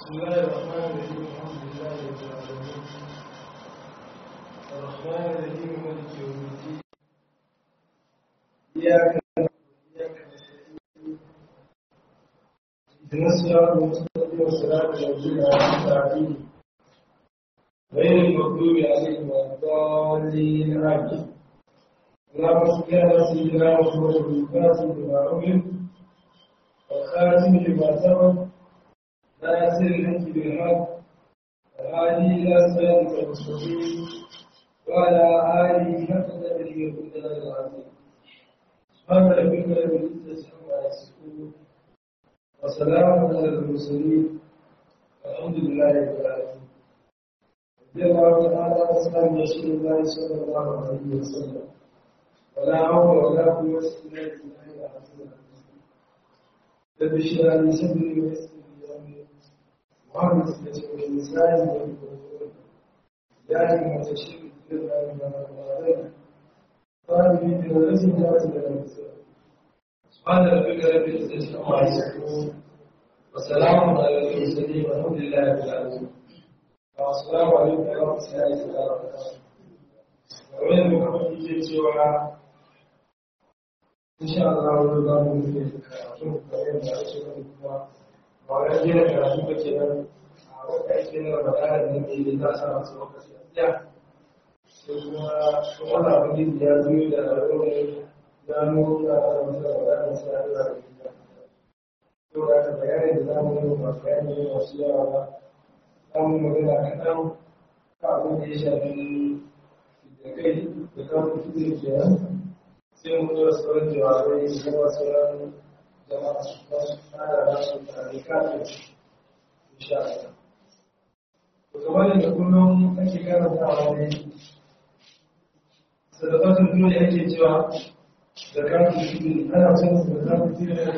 بسم الله الرحمن الرحيم الحمد لله رب العالمين الرحمن الرحيم مالك يوم الدين إياك نعبد وإياك نستعين اهدنا الصراط المستقيم صراط الذين أنعمت عليهم غير المغضوب عليهم ولا الضالين آمين اللهم صل على سيدنا محمد الفاتح لما أمر والخاتم لما سبق ناصر الحق بالحق الهادي إلى صراطك المستقيم وعلى آله حق قدره ومقداره العظيم سبحان ربك رب العزة عما يصفون وسلام على المرسلين والحمد لله رب العالمين رضي الله تعالى عن أصحاب رسول الله صلى الله عليه وسلم ولا حول ولا قوة إلا بالله العظيم العظيم رب اشرح لي صدري ويسر لي أمري وعن سنة الإنسان والقرآن يعني متشرك بالله من القرآن قال في دراسة ذات الأنسان سبحان ربك رب العزة عما يصفون وسلام على المرسلين والحمد لله رب العالمين السلام عليكم ورحمة الله وبركاته وين محمد يجي cewa insha Allah wani za mu yi karatu da yadda ake kuma ba wai gina karatu ba ke nan a wata ake na magana da ne da za a sa masu lokaci a tsaya sai kuma wani abin da ya zo da rarrabe ya nuna da masu magana sai a zuwa da gida to da ka bayani da za mu yi ba bayani ne masu yawa ba za mu magana kaɗan ka abin da ya shafi da kai da kan fiye kenan sai mu zo sauran jawabai da kuma sauran jama'a su su fara da su tare kafin insha Allah. To kamar yadda kullum ake karantawa ne sadaqatul dole ake cewa zakatul fitr ana cin zakatul fitr da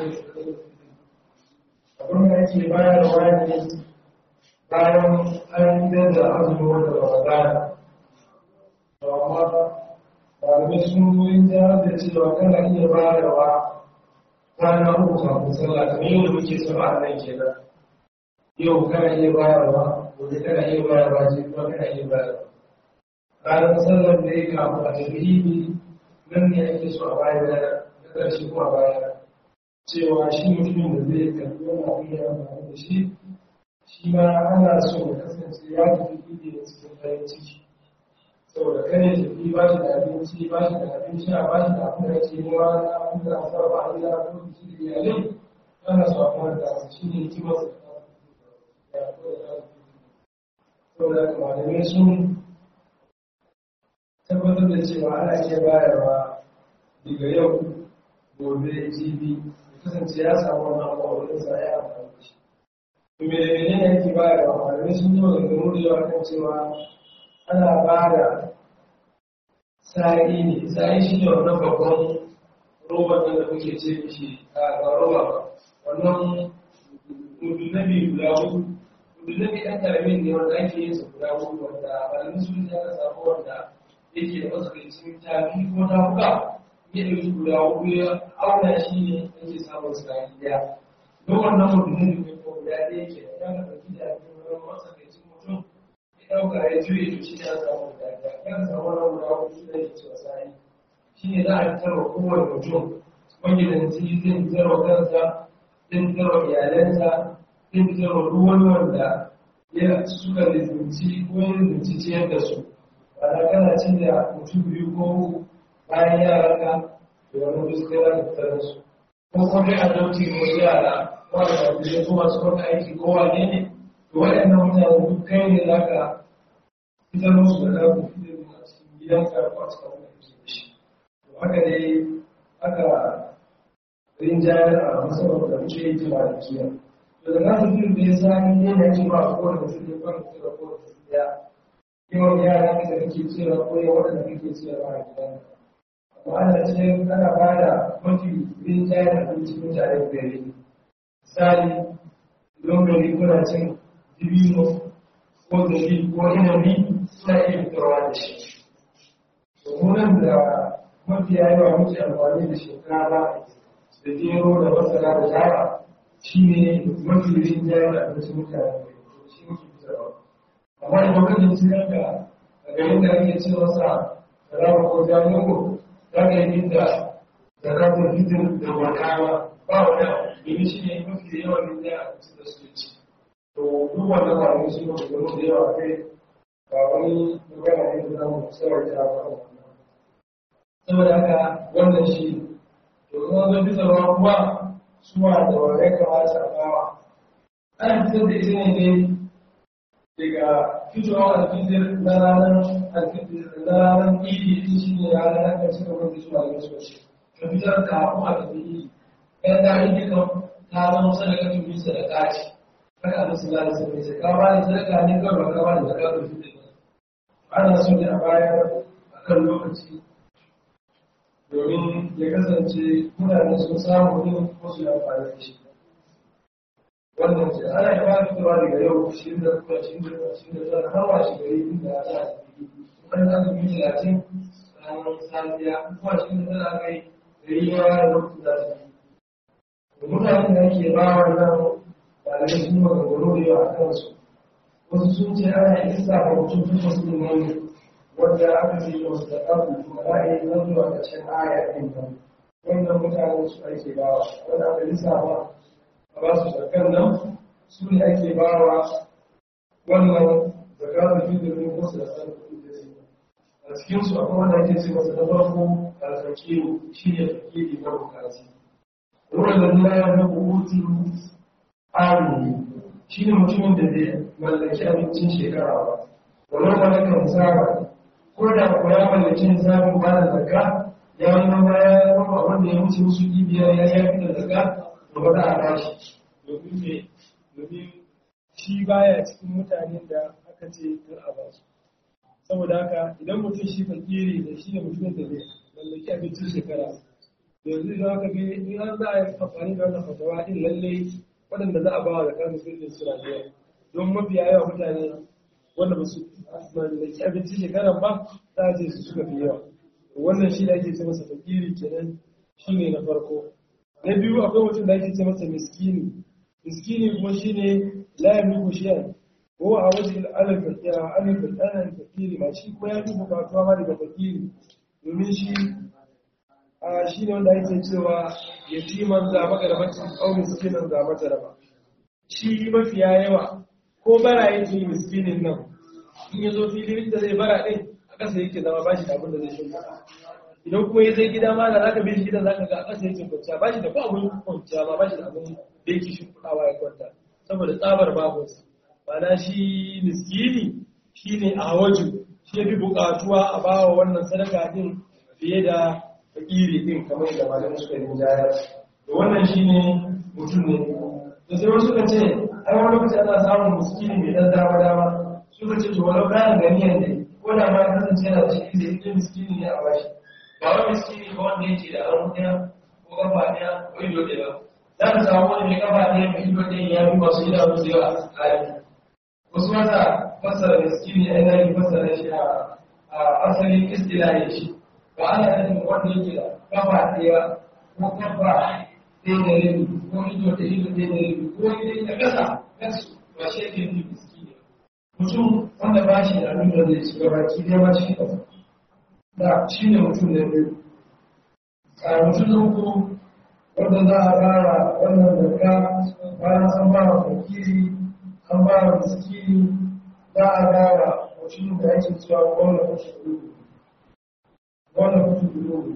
abin da ake bayarwa ne bayan an gidan da azumi wanda ba a gana. To amma ɗalibai sun goyi ta da cewa kana iya bayarwa kwana uku kafin sallah kamar yau da muke sama a nan kenan yau kana iya bayarwa gobe kana iya bayarwa jibi kuma kana iya bayarwa ranar sallar da ya kafin a tafi ibi nan ne ake so a bayar na ƙarshe kuma bayar cewa shi mutumin da zai karɓi wani abu ya amfani da shi shi ma ana so ya kasance ya tafi ibi da cikin farin ciki saboda kare tafi ba shi da abinci ba shi da abin sha ba shi da abin da ke nema na abin da a saba a gida ko biki da iyalai ana so a kuma da su shi ne hikimar su saboda malamai sun tabbatar da cewa ana iya bayarwa daga yau gobe jibi ya kasance ya samu wani abu a wurin sa ya amfani da shi to me da menene yake bayarwa malamai sun yi maganganu da yawa kan cewa ana ba da sa'i ne sa'i shi ne wannan babban roban nan da muke ce mishi a ba roba ba wannan mudunabi guda hudu mudunabi ɗan ƙaramin ne wanda ake yin sa guda hudu wanda malamin sun ya ka samu wanda yake da matsakaicin tafi ko ta buga ya ɗauki guda hudu ya auna shi ne ake samun sa'i ɗaya don wannan mudunabi ne ko guda ɗaya ke da ya ka ɗauki da wani matsakaicin mutum ɗauka ya juye to shi ne a samu daga yan samu na guda hudu da ke cewa sai shi ne za a fitar wa kowane mutum magidanci zai fitar wa kansa zai fitar wa iyalansa zai fitar wa duk wani wanda ya suka lizinci ko ya lizinci ciyar da su ba na kana cin da mutum biyu ko uku bayan yaran ka da wani duk sai za ka fitar da su ko kuma kai a dauki ko yara wanda ba su je ko masu kwanta aiki ko wane ne to waɗannan mutane duk kai ne za ka fitar musu da zaku fitar da cikin gidan karfa a cikin wani ke da shi to haka dai aka rinjayar a musamman da muke yi jima da kiyar to da na fitar da ya sani ne na jima a kowane mutum da kwan fitar da kowane mutum ya yawan yara ne da kake cira ko ya waɗanda kake cira ba a gidan amma ana ce ana ba da mafi rinjayar abinci mutane gari misali don gari kuna cin dibino ko zabi ko inabi suna iya fitarwa da shi domin da mafiya yawa muke amfani da shinkafa da gero da masara da dawa shi ne mafi rinjaye da abincin mutane shi muke fitarwa amma idan ka jinsi ranka a garin da ake ce masa rama ko jami'o za ka yi da zakatun fitin da gwakawa ba wani domin shi ne mafi yawan rinda a cikin da suke ci to duk wanda ba ne shi ne da da yawa kai ba wani magana ne da zamu tsawar da ba saboda haka wannan shi to kuma zo bisa ruwa kuma suwa da wa ya kamata a bawa ana fitar da ita ne daga fitowar alfitir na ranar alfitir na ranar idi ita shi ne ranar na ƙarshe da wanda suna da wasu ka fitar da haku a tafi idi ɗan da idi kan ta zama sadaka tun bisa da ƙaci haka a nasu lalata sai sai ka ba da sadaka ne kawai ba ka ba da sadaka da fitir ana so ne a bayar a kan lokaci domin ya kasance mutane sun samu yin wasu amfani da shi wannan ce ana yi ba fitowa daga yau shi da kuma shi da shi da zan hawa shi gari inda ya za a yi wani za su yi talatin ranar safiya kuma shi da zan aka yi gari ya yi lokacin za su yi mutanen da ake ba wannan ɗalibai sun maganganu da yawa a kansu wasu sun ce ana isa ga mutum tun wasu ne wanda aka ce wasu da abu kuma za a yi nan zuwa ƙarshen aya ɗin nan wannan mutanen su ake ba wanda aka lissafa a ba su zakan nan su ne ake ba wa wannan zakatun fidirin wasu da san kuɗi da su a cikinsu akwai wanda ake ce masa na farko alfakiru shi ne fakiri na bukati ruwan da nuna ya na bukutu amini shi ne mutumin da bai mallaki abincin shekara ba wannan malakan saba ko da kuwa ya mallaki nisabin ba da zakka ya yi noma ya yi noma wanda ya wuce musu biyar ya yi da zakka da ba za a bashi domin me domin shi baya cikin mutanen da aka ce kar a ba su saboda haka idan mutum shi fakiri da shi ne mutumin da zai mallaki abincin shekara yanzu idan aka ga in an za a yi amfani da wannan fatawa din lalle waɗanda za a ba wa zakar musulmin suna da yawa don mafiya yawa mutane wanda ba su mallaki abincin shekara ba za a ce su suka fi yawa wannan shi da ake ce masa fakiri kenan shi ne na farko na biyu akwai mutum da ake ce masa miskini miskini kuma shi ne layan nuku shiyan ko a wajen alifin ɗanan fakiri ma shi kuma ya fi bukatuwa ma daga fakiri domin shi a shi ne wanda ake cewa yatiman za maka da bacin au miskinan za mata raba shi mafiya yawa ko bara yake yi miskinin nan in ya zo filin da zai bara ɗin a ƙasa yake zama ba shi da abin da zai shi idan kuma ya zai gida ma da zaka bi shi gidan zaka ga a ƙasa yake kwanciya ba shi da ko abin kwanciya ba ba shi da abin da yake shimfiɗawa ya kwanta saboda tsabar babunsa na shi miskini shi ne a waju shi ya fi buƙatuwa a ba wa wannan sadaka din fiye da fakiri din kamar da malamin suka yi jaya da wannan shi ne mutum ne da sai wasu suka ce ai wani lokaci ana samun miskini mai ɗan dama dama suka ce to walau kayan ganiyan ne ko da ma ya kasance yana da shi zai yi miskini ne a bashi ba wani miskini ba wanda yake da an ɗaya ko kafa ɗaya ko ido ɗaya ba za ka samu wani mai kafa ɗaya mai ido ɗaya ya fi masu idanu da yawa a tsakani wasu mata fasara miskini a yanayi fasara shi a asalin istilahi shi ba ana nufin wanda yake da kafa ɗaya ko kafa ɗaya da rabi ko ido da ido ɗaya da rabi ko ido da ƙasa kansu ba shi yake nufin miskini mutum wanda ba shi da abin da zai shiga baki ɗaya ba shi ƙasa da shi ne mutum da biyu a mutum da uku wanda za a fara wannan zakka bayan an ba wa fakiri an ba wa miskini za a fara mutum da ake cewa wannan kusa gudu wannan kusa gudu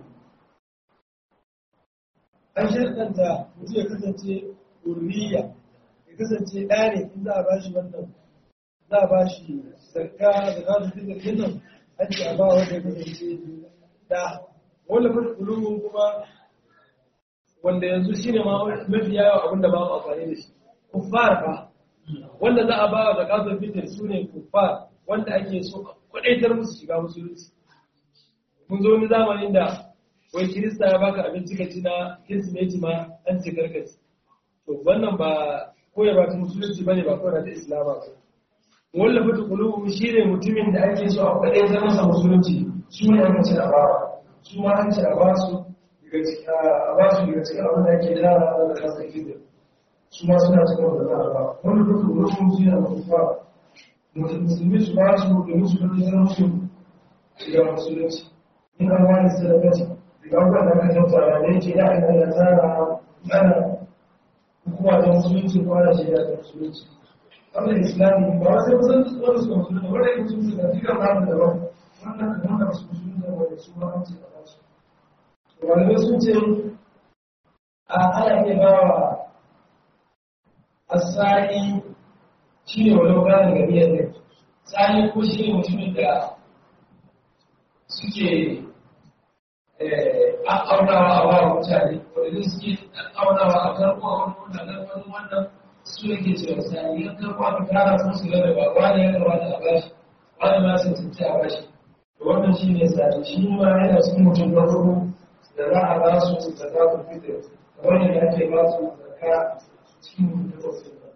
an shirkanta mutum ya kasance urriya ya kasance ɗa ne in za a ba shi wannan za a ba shi zakka da za su fi zargin nan ake a ba wanda ya kasance da wanda mafi kulubu kuma wanda yanzu shi ne mafi yawa abinda ba mu amfani da shi kuffar ba wanda za a ba wa zakatul fitr su ne kuffar wanda ake so kwadaitar musu shiga musulunci mun zo wani zamanin da wai kirista ya baka abinci ka ci na kirsimeti ma an ce karkaci to wannan ba koyarwa ta musulunci bane ba koyarwa ta islama ba wanda fata kulubu shi ne mutumin da ake so a kwadaitar masa musulunci su ne aka ce a ba su ma an ce a ba su daga cikin abin da ake jara da kasa gidan su ma suna cikin wanda za a ba wanda duka rukun su yana mafufa musulmi su ba su domin su kudi zama su shiga musulunci in an wani sadakaci daga abubuwan da aka tattara da yake ya ina da tsara ana hukuma ta musulunci ko ana shiga ta musulunci wannan islami ba wasu kusan wani su musulunci wanda ya musulunci da duka namu daban wannan da wanda su musulunci da wanda su ma an ce a basu malamai sun ce a ana iya ba wa asali shi ne wani ganin gari yadda tsani ko shi ne mutumin da suke aunawa a wa mutane wadda suke aunawa a karko a wani wannan wani wannan su ne ke cewa tsani yan karko aka kara sun su gada ba wani ya kamata a bashi wani ma sun tunce a bashi wannan shi ne tsani shi ma yana cikin mutum na hudu da za a ba su zakatun fitr kamar yadda ake ba su zakka cikin mutum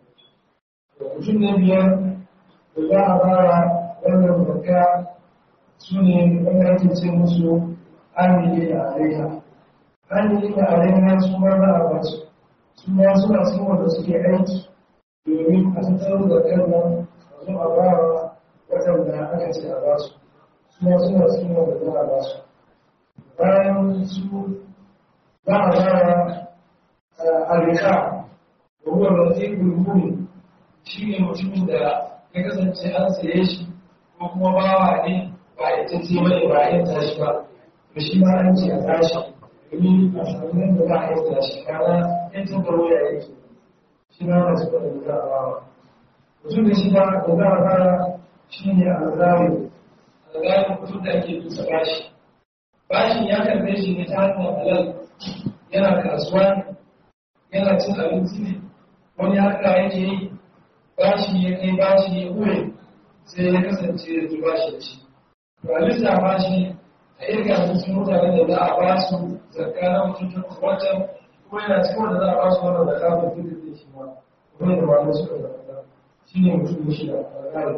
mutum na biyar da za a fara wannan zakka su ne wanda ake ce musu amili da alaiha amili da alaiha su ma za a ba su su ma suna cikin wanda suke aiki domin a tattaro da kan nan a zo a ba wa waɗanda aka ce a ba su su ma suna cikin wanda za a ba su bayan su za a ba wa alika da ruwan da zai gulguni shi ne mutumin da ya kasance an saye shi ko kuma bawa ne ba ya ta ce mai ba ya tashi ba to shi ma an ce a tashi domin a samu nan da za a yi tashi kana yan tabbaro ya yake shi ma na suka da za a bawa mutum da shi ba da za a fara shi ne alzari alzari mutum da ake dusa bashi bashin ya karbe shi ne ta hanyar halal yana kasuwa ne yana cin abinci ne wani haka yake yi bashi ya kai bashi ya hure sai ya kasance ya zuba shi da shi to a lissafa shi a irga cikin mutanen da za a ba su zakka na mutum wancan ko yana cikin wanda za a ba su wannan zakka ko fitar da shi ma kuma da malamai suka zakka shi ne mutum da shida a kare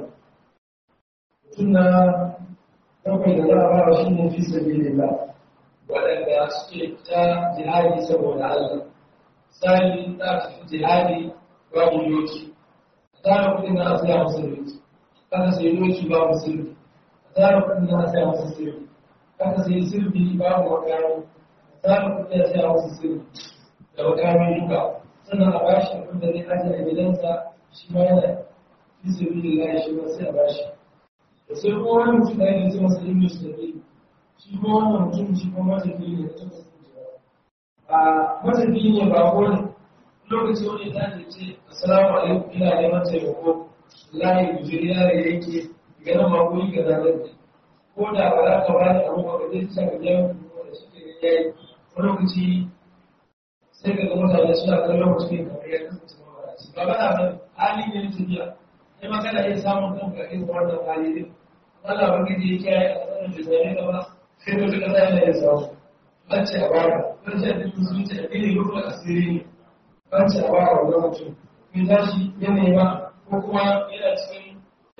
mutum na bakwai da za a ba shi ne fi sabilillah waɗanda suke fita jihadi saboda Allah sai za su fi jihadi babu yoki zara kudin na asiya musulunci kaka sai doki ba musulunci zara kudin na asiya musulunci kaka sai sirbi ba mu makami zara kudin na asiya musulunci da makami duka sannan a bashi abin da zai ajiye a gidansa shi ma yana fi sirbi da layi shi ma sai a bashi da sai kuma wani mutum da yake zama sai yin musulunci shi kuma wannan mutum shi kuma matafi ne da tabbas a matafi ne ba ko ne lokaci wani ta ce assalamu alaikum ina neman taimako layi gujiri yare yake ganin makoni ga zanen ko da ba za ka bani abu ba zai ci ka jan da suke da yayi wani lokaci sai ka ga mutane suna kallon mutum ne kamar ya kasance mawaraci ba ba na nan hali ne na tafiya sai ma kana iya samun kanka irin wannan hali din Allah ba ka je kiyaye a tsarin da zai gaba sai ka ga yana yin samu an ce a baka an ce a duk musulunci a ɗaya rukun asiri ne an ce a ba a wani mutum in tashi ya nema ko kuma yana cikin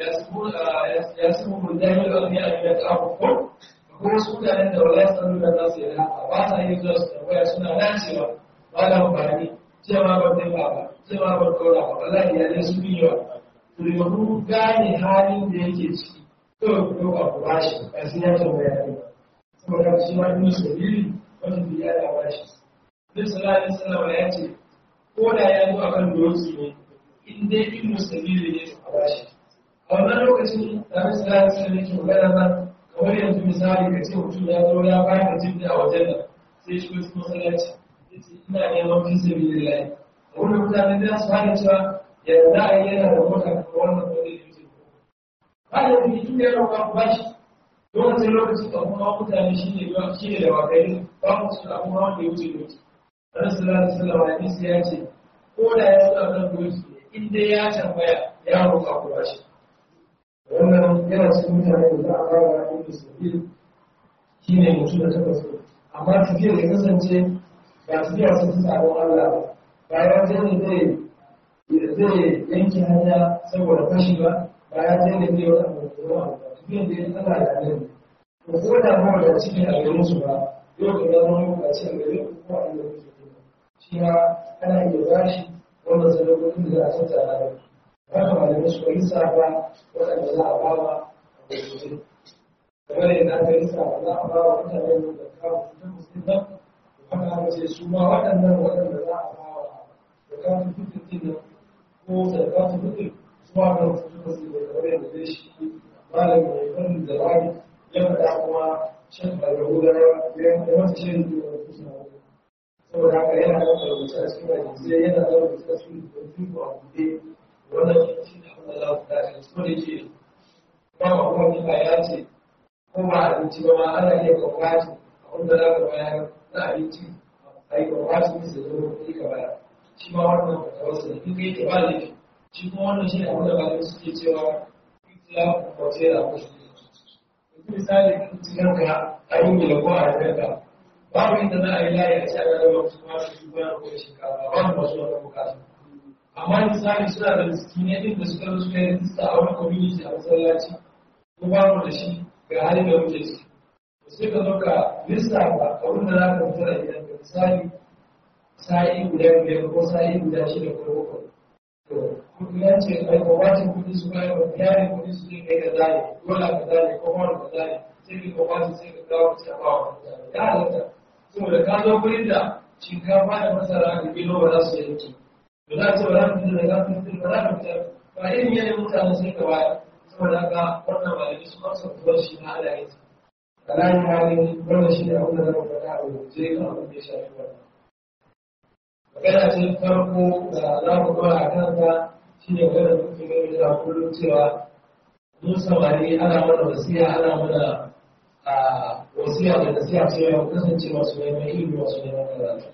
ya su mun jami'ar da wani abin da ta abubuwan ko wasu mutanen da wala su nuna za su yi haka ba sa yin zuwa su tambaya suna dacewa ba da amfani cewa ban dai ba ba cewa ban kaura ba wallahi ya ne su biyo to da mu gane halin da yake ciki kawai ku ɗauka ku bashi ba sai ya tambaya ne saboda shi ma ibn sabili wanda biya da bashi Nabi sallallahu alaihi wasallam ya ce ko da ya zo akan doki ne in dai ibn sabili ne a bashi a wannan lokacin da Nabi sallallahu alaihi wasallam yake magana nan kamar yanzu misali ka ce mutum ya zo ya bayar da jibbi a wajen nan sai shi wasu masallaci yace ina neman fi sabilillah a wurin mutane da su fara cewa yanzu a yi yana da mota kamar wannan ko zai yi ba da mutum ya roƙa ku bashi lokacin lokacin da kuma mutane shi ne shi ne da wakai ba mu su abu ma da wuce doki dan sallallahu alaihi wasallam hadisi ya ce ko da ya tsaya kan doki in dai ya tambaya ya roƙa ku bashi wannan yana cikin mutane da za a fara inda sabil shi ne mutum da tabbas amma tafiyar ya kasance ba tafiya sun fi sabon Allah ba ya je ne zai zai yanke hanya saboda fashi ba ba ya je ne zai wata abu da yawa ba tafiyar da ya tsala da nan to ko da ba da cikin a garin su ba yau ka zama lokaci a garin ku ko a inda kuke shi ma ana iya bashi wannan sadakokin da za a tattara da haka malamai su yi safa waɗanda za a bawa a gurguje kamar yadda aka yi safa za a bawa mutanen da kawo fitar musulman haka aka ce su ma waɗannan waɗanda za a bawa da kawo fitar din ko da kawo fitar su ma kan fitar musulman kamar yadda zai shi malam mai farin da wani ya faɗa kuma shan al'ahudawa ya wata shirin da wani kusa saboda haka yana da rubuce a cikin hadisai yana da rubuce a cikin rubutu a buɗe wannan shi ne abin da za ku tashi su da ke ba ma kuma kika ya ce ko ba abinci ba ma ana iya kwakwaci abin da za ka bayar na abinci a yi kwakwaci bisa da zama kuɗi ka bayar shi ma wannan fatawarsa ne in kai ke ba laifi shi kuma wannan shi ne abin da malamai suke cewa ya kwace da kusa misali cikin ka a yi mila ko a yarda babu inda za a yi layi a cikin rayuwa wasu ma su shi bayan ko shinkafa babu masu wata bukata amma misali suna da miskinai din da suka suka yi rijista a wani community a masallaci ko babu da shi ga halin da muke ciki sai ka zo ka lissafa abin da za ka fitar a gidan ka misali sa'i guda biyar ko sa'i guda shida ko bakwai to kudi ya ce ai ko wacin kudi su bayar wa yarin kudi su ne kai ka zane dole ka zane ko wani ka zane sai ka ko wacin sai ka kawo ta ba wa ya halatta saboda ka zo gurin da shinkafa da masara da kilo ba za su yi yanki ba za su ba za su fitar da za su fitar ba za ka fitar ba irin yanayin mutane sai ka bayar saboda haka wannan malami su masu fituwar shi na ala yanzu a ranar halin wannan shi ne abin da zama faɗa a rubuce kan abin da ya shafi wannan magana ce farko da za mu dora a kanta shi ne magana da kuke gani da kullum cewa mun samari ana mana wasiya ana mana a wasiya da nasiya cewa mu kasance masu neman ilimi masu neman karatu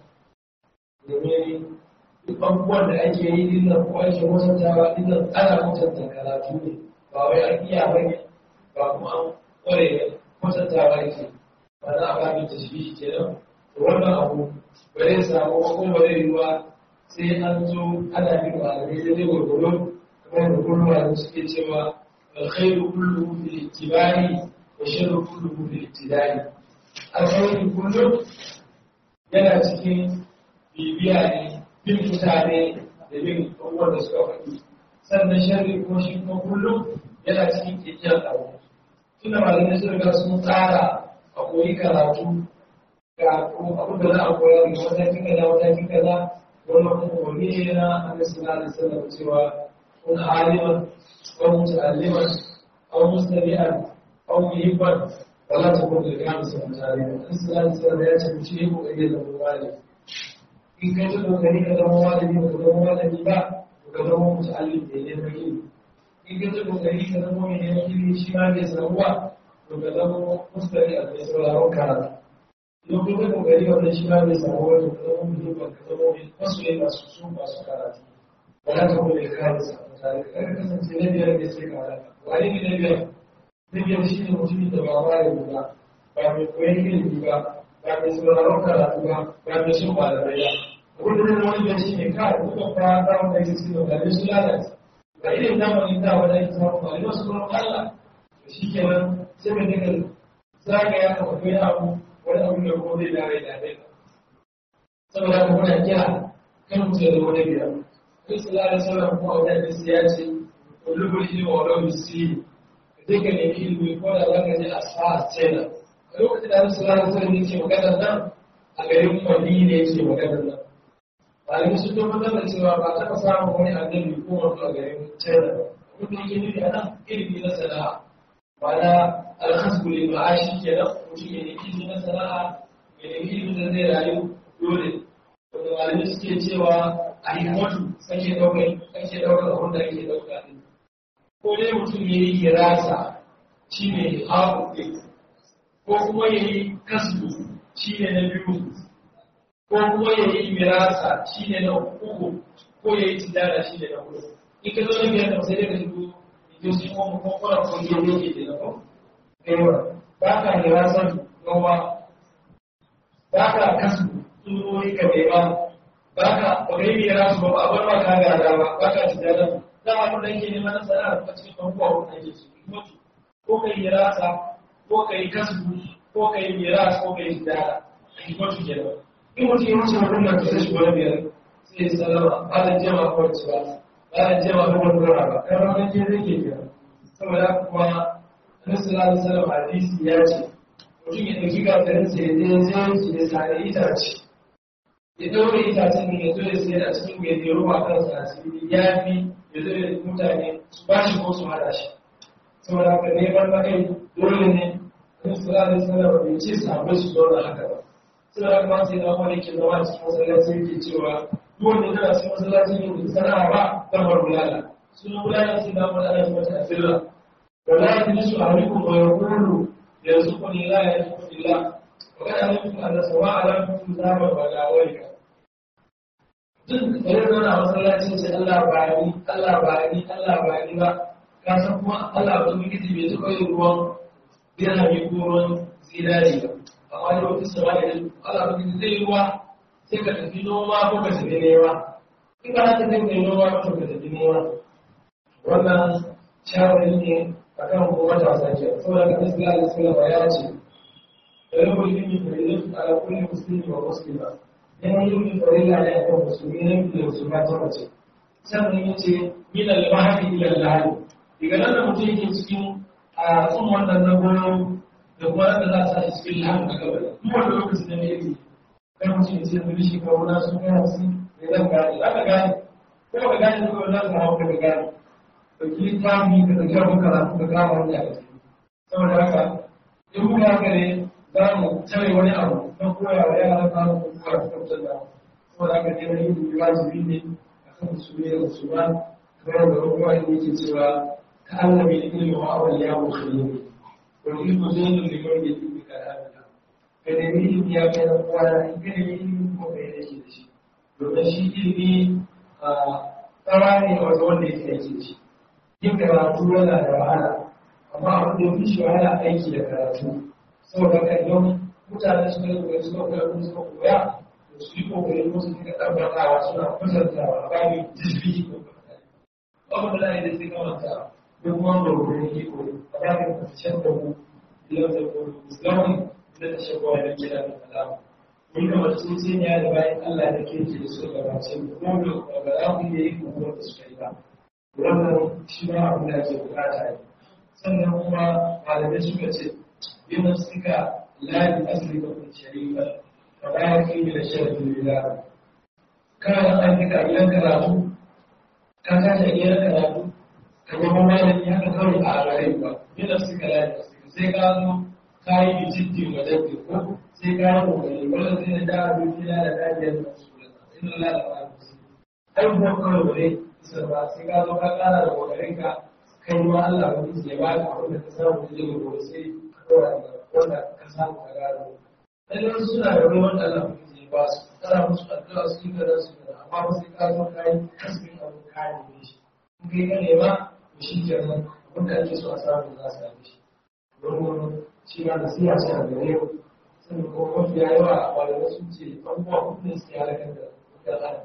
domin duk abubuwan da ake yi dinnan ko ake mutuntawa dinnan ana mutunta karatu ne ba wai an iya bane ba kuma an kware mutuntawa yake ba za a ba mai tashbihi kenan to wannan abu ba zai samu ko ba zai yi ba sai an zo ana bin malamai da zai gwargwaro kamar da kullum malamai suke cewa alkhairu kulluhu fil ittiba'i wa sharru kulluhu fil ibtida'i alkhairu kullum yana cikin bibiya ne bin mutane da bin abubuwan da suka faɗi sannan sharri ko shi ko kullum yana cikin kekiyar abu tunda malamai sun riga sun tsara a koyi karatu ga abin da za a koya daga matakin kaza matakin kaza wannan kuma wani ne na annabi sallallahu alaihi wasallam cewa kun aliman aw muta'alliman aw mustami'an aw muhibban wala takun lil kamis mutari annabi sallallahu alaihi wasallam ya ce mutum yayi kokari da malami in kai ta kokari ka zama malami ba ka zama malami ba ka zama muta'allim da ne na ilimi in kai ta kokari ka zama mai neman ilimi shi ma bai samu ba to ka zama mustami'an mai sauraron karatu idan kuma kai kokari wannan shi ma bai samu wani ka zama muhimman ka zama mai wasu ne masu su masu karatu ba za ka kuma ya kare sa tare ka ka kasance na biyar ne sai ka halaka wani ne na biyar na biyar shi ne mutumin da ba ma ya ba ba mai koyon ilimi ba ba mai sauraron karatu ba ba mai shin malamai ba abin da zai wani biyar shi ne kawai kuma fa za mu kai cikin malamai su lalace ba irin zamanin da wani ake samun malamai su kuma Allah shi kenan sai mai daga zagaya ka akwai abu wani abu da ko zai dare da dai saboda haka muna kira kan mutum ya zama na biyar kai su lalata sauran kuma a wajen sai ya ce kulubul ilmi wa lau misiri ka je ka nemi ilimi ko da za ka je a sa a tsena a lokacin da su lalata sauran yake maganar nan a garin madina yake maganar nan malami sun tabbatar da cewa ba taɓa samun wani annabi ko wani a garin china abin da yake nufi a nan ilimi na sana'a ma'ana alhasbu lil ma'ashi kenan mutum ya nemi ilimi na sana'a ya nemi ilimi da zai rayu dole wanda malami suke cewa a himmatu sake ɗaukar sake ɗaukar abin da ake ɗauka ɗin ko dai mutum ya yi hirasa shi ne haku ɗin ko kuma ya yi kasbu shi ne na biyu ko kuma ya yi mirasa shi ne na uku ko ya yi tijara shi ne na hudu in ka zo na biyar da sai dai ka shigo ido shi kuma kuma kuma ko ya yi ke da ko kaiwa ba ka hirasan gawa ba ka kasu tsurori ka bai ba ba ka ba ka yi mirasu ba ba a bar ba ka gada ba ba ka tijara za a kuma yake neman na sana'a a cikin abubuwa ko ake su ko ka yi hirasa ko ka yi kasu ko ka yi miras ko ka yi tijara a hikmatu kenan in mutum ya wuce wannan da zai shigo na biyar sai sai salama ba da jama kwanci ba ba da jama kuma dora ba kan ranar je zai ke biya saboda kuma annabi sallallahu alaihi wasallam hadisi ya ce mutum ya dauki gafarin sa ya je zai ya sare itace ya daure itacen ne ya zo ya sayar a cikin mai zai ruwa kansa a cikin ya fi ya zo ya mutane su ba shi ko su hada shi saboda haka ne ban na kai dole ne annabi sallallahu alaihi wasallam bai ce sahabbai su zauna haka ba saboda haka ma sai na wani ke zama cikin masallaci yake cewa duk wanda yana cikin masallaci ne da sana'a ba zan bar bulala sunan bulala sai na wani ana mata asirra wala yajlisu ahadukum wa yaqulu yarzuquni la yarzuquni illa wa kana alimtu anna sawa'a la yakunu zama wa la wayka duk da yana na masallacin sai Allah ba ni Allah ba ni Allah ba ni ba ka san kuma Allah ba mu gidi bai zuba yin ruwan dirhami ko ruwan zinari ba amma da wata sama da Allah ba gidi zai ruwa sai ka tafi noma ko ka tafi nema in ba ta kai kai noma ko ka tafi nema wannan shawari ne akan kuma matasa ke saboda ka nasu da alisalama ya ce da rabu ilimi faridatu ala kulli muslimi wa muslima neman ilimin farilla ne akan musulmi na da musulma ta mace sannan ya ce min al-mahdi ila al-lahdi daga nan da mutum yake cikin a tsun wannan na goyo da kuma da za a sa shi cikin lahdi a gaba duk wanda lokacin da ne yake kai mutum ya ce da shi kawo na sun kai hamsin ne zan gane za ka gane ko ka gane ko za ka hawa ka gane ɗauki littafi ka ɗauki abin karatu ka kama wani a ciki saboda haka in muka haka ne za mu tare wani abu don koya wa yara kama ko kuma su tabbatar da saboda haka ne wani ilimi wajibi ne a kan musulmi da musulma kamar da wani wani yake cewa ka Allah mai ilimi wa awal ya mu khili wani ilimi zai yi liman ya ilimi ka da ka nemi ilimi ya kai na kowa in ka nemi ilimi ko ka yi da shi domin shi ilimi a tsara ne a wanda wanda yake aiki da shi yin karatu yana da wahala amma abin da fi shi wahala aiki da karatu saboda ka idan mutane suka yi kokari suka koya kuma suka koya da su yi kokari kuma su dinga tabbatawa suna kwatantawa a bayan jisbi ko abin da zai da sai kamanta duk kuma gurgurin iko a bayan kwanciyar da mu ilan da kuma musulman da ta shagwa da gida da kalama mun da masu sun ya da bayan Allah da ke da suka gabace mu kuma da ba za mu iya yi kuma da suka yi ba wannan shi ma abin da ake bukata ne sannan kuma malamai suka ce yin suka lafi asali da kun shari'a ba bayan kai da sharafin lila kana da an nika gidan karatu ka tashi a gidan karatu ka zama malami haka kawai a gare ba yin suka lafi asali sai ka zo ka yi bijiddi wa dabbi ko sai ka yi kokari wanda zai da da'a dukina da dajiyar da su da ina lalata su abubuwan kawai ba dai isar ba sai ka zo ka kara da kokarin ka kai ma Allah ba zai ba ka abin da ka samu da zai gobe sai ka dora da wanda ka samu ka gano lalle suna da ruwan da Allah ba zai ba su kana musu addu'a su yi kaza su kaza amma ba sai ka zo ka yi kasbin abin ka ne shi in kai ka nema to shi kenan abin da ake so a samu za su same shi domin shi ma nasiha ce a gare ku sannan kuma mafiya yawa a malamai sun ce abubuwa hudu ne suke halakar da mutane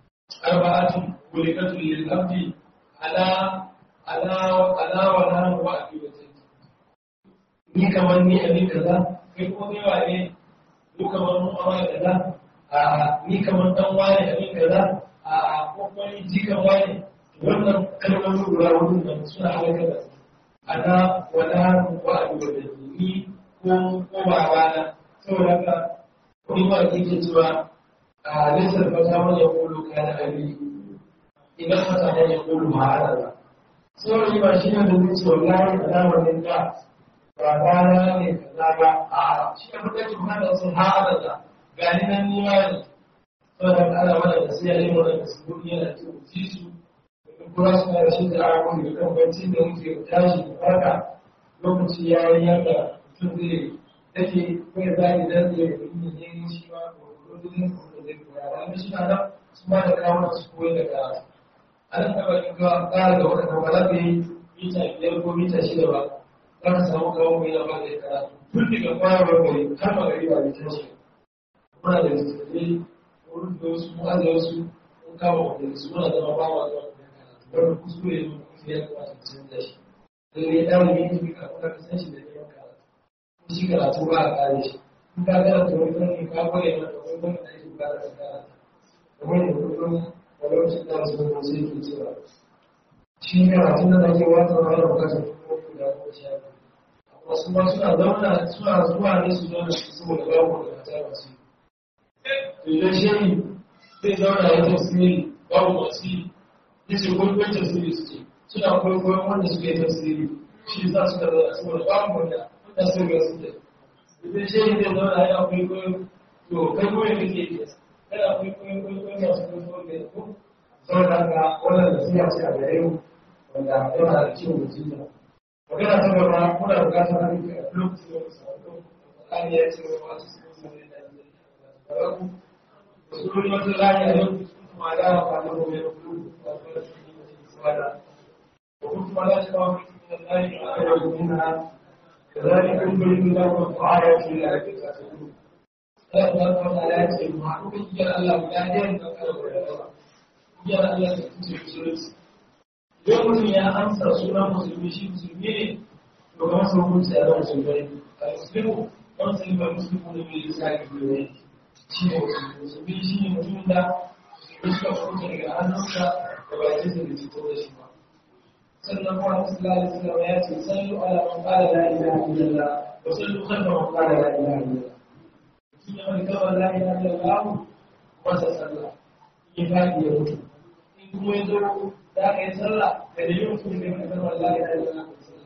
أربعة خلقت للعبد على على على ولا وأبي وجهي ni kamar ni abin kaza kai ko ni wane mu kamar mu amma kaza a ni kamar dan wane abin kaza a ko kuma ni jikan wane wannan kalmomin guda hudu nan suna halaka da su ana wala wa abi wa ni ko ko babana saboda haka ni ma yake cewa ليس الفتى من يقول كان أبي إذا الفتى من يقول ما على الله saboda ba shi ne da zai ce wallahi kaza wannan da ba rana ne kaza ba a shi ne mutum ke kuma da sun haɗa da gani nan ni ma ne saboda ana mana da sai yayin wannan da su gudu yana ce ku ci su kuma su da shi da abu da kan bacci da muke tashi da farka lokaci ya yi yadda mutum zai take ko ya zai da zai yi ne shi ma ko dole wani suna nan su ma da kawo su koyi da karatu a nan taɓa yin ƙara da waɗanda ba za ka yi mita biyar ko mita shida ba za ka samu kawo mai yana ba da karatu tun daga fara gari har ma gari ba da tashi muna da littattafai wurin da wasu mu aza wasu mun kama wanda su muna zama ba wa zuwa da karatu wanda kuskure ne kuma ya kamata mu canza shi lalle ɗalibi ne ka kuma ka san shi da neman karatu shi karatu ba a kare shi in ka karanta wani fanni ka kware mata wani fanni da ake bukatar ka karanta kamar da kullum walaucin da su kuma sai ke cewa shi ne a tun da ake wata wani bukatar kuma guda ko sha wasu ma suna zauna suna zuwa ne su zauna su saboda babu da ta masu to idan shehi zai zauna ya tafsiri babu masu yi yace kwaikwayon tafsiri suke suna kwaikwayon wanda suke tafsiri shi za su da zauna saboda babu wanda wanda su ga su da idan shehi zai zauna ya kwaikwayo to kai koyi kake yi kana kwaikwayon kwaikwayon masu kwaikwayon da ya ko saboda haka wannan nasiha ce a gare mu wanda yana da kyau mu ji ta magana ta gaba muna bukatar haɗin kai a lokacin da musa wato Qur'ani ya ce wa masu sun sai da da ku sururi wata rani a yau kuma da ba da mu ya ku ba da su ne su wada ko kuma la shi ba mu da Allah ya ayyuka minha كذلك يبين لكم آيات الله تتقون Allah ta ya ce ma kuka kiyar Allah guda ɗaya da kawai kiyar Allah ta kuce musulunci idan mutum ya amsa sunan musulmi shi musulmi ne to ga masu hukunci a zama musulmai a musulmi wani musulmi ba musulmi ne mai lissa ga biyu shi ne musulmi shi ne mutum da musulmi suka hukunci daga hannunsa da bakin da fito da shi ba sannan kuma musulmi da ya ce sallu ala man qala la ilaha illallah wa sallu khalfa man qala la ilaha illallah mutum ya mai kawai la ilaha illallah masa sallah in faɗi ya mutu in kuma ya zo da aka yi sallah da da yin kuma da kan wallahi da yana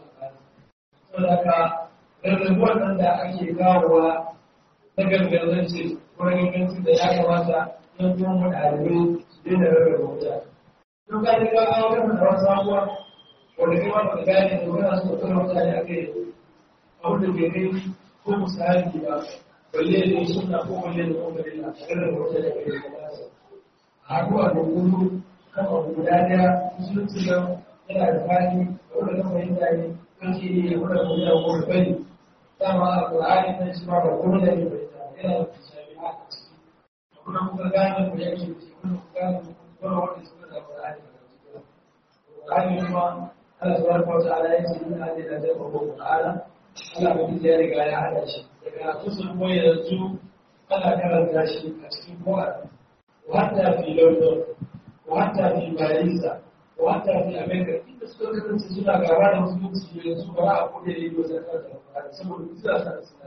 so da ka rarrabuwar nan da ake kawowa na gargazance ko ganganci da ya kamata yan kuma mu ɗalibai su daina rarraba wuta duk ka ji ka kawo kan da wasu abubuwa wanda kai wanda ka gane da wani su kuma mutane a kai abu da bai kai ko misali ba balle da yi suna ko balle da kuma da rarraba wuta da kai da kamata a haɗuwa da gudu kan abu guda daya musulunci nan yana da fani wanda na fahimta ne kan shi ne ya kuma kuma yana kuma bane dama a ƙur'ani nan shi ma ba kuma da ne fahimta yana da shafi a ciki kuma kuka gane mu yake ciki kuma kuka gane mu kuma wanda suka da ƙur'ani da ƙur'ani kuma Allah subhanahu wa ta'ala ya ce ina da da jama'a ko ƙur'ana Allah ba ya riga ya hada shi daga kusan ko yanzu ana karanta shi a cikin ƙur'ani وحتى في لندن وحتى في باريس وحتى في امريكا inda suka kasance suna gaba da musulunci yanzu ba a kuɗe da yiwu zakar da saboda bisa sa suna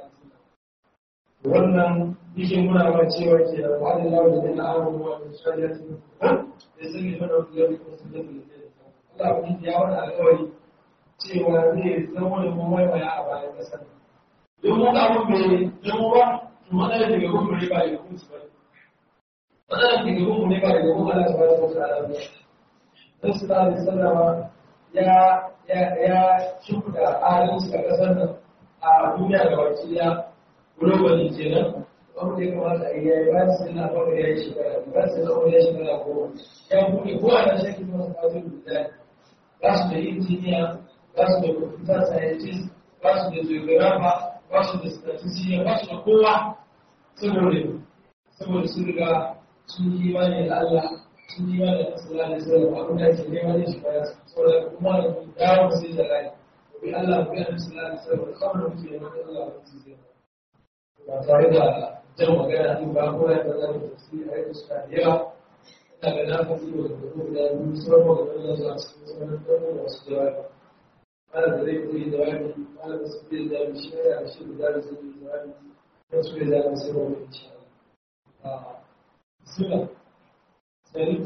wannan yake muna ma cewa ke da wani lawa da na awon ruwa da shari'a su da sun yi mana wani yau da su da su da Allah wani ya wani alƙawari cewa zai zama da mun waiwaya a bayan ƙasar don mun abun bai zama ba to matsalar daga gumbure ba ya kunci ba matsalar da gaban ne ba da gaban Allah subhanahu wa ta'ala ba dan sallallahu alaihi wasallama ya ya ya shuka adalci a kasar nan a duniya da baki ya globally kenan wanda ya kamata a yi yayi ba su na fara yayi shekara ba su na fara yayi shekara ko ya buɗe ko a nan shakki masu fatin da ba su da injiniya ba su da computer scientist ba su da geographer ba su da statistician ba su da kowa saboda saboda sun riga sun yi imani da Allah sun yi imani da sallallahu alaihi wasallam abin da ke neman shi baya saboda kuma da mu dawo sai da rai bi Allah bi annabi sallallahu alaihi wasallam kamar da muke neman Allah ba su zai ba tare da jan magana din ba ko ya da da tafsiri ai da suka da yawa ina ga na fasi da kuma da mu sauran magana da zuwa cikin sauran da wasu jawabi ana da zai koyi jawabi ana da su zai jawabi shi ne da shi da zai jawabi da su zai jawabi sai wani insha Allah sila sari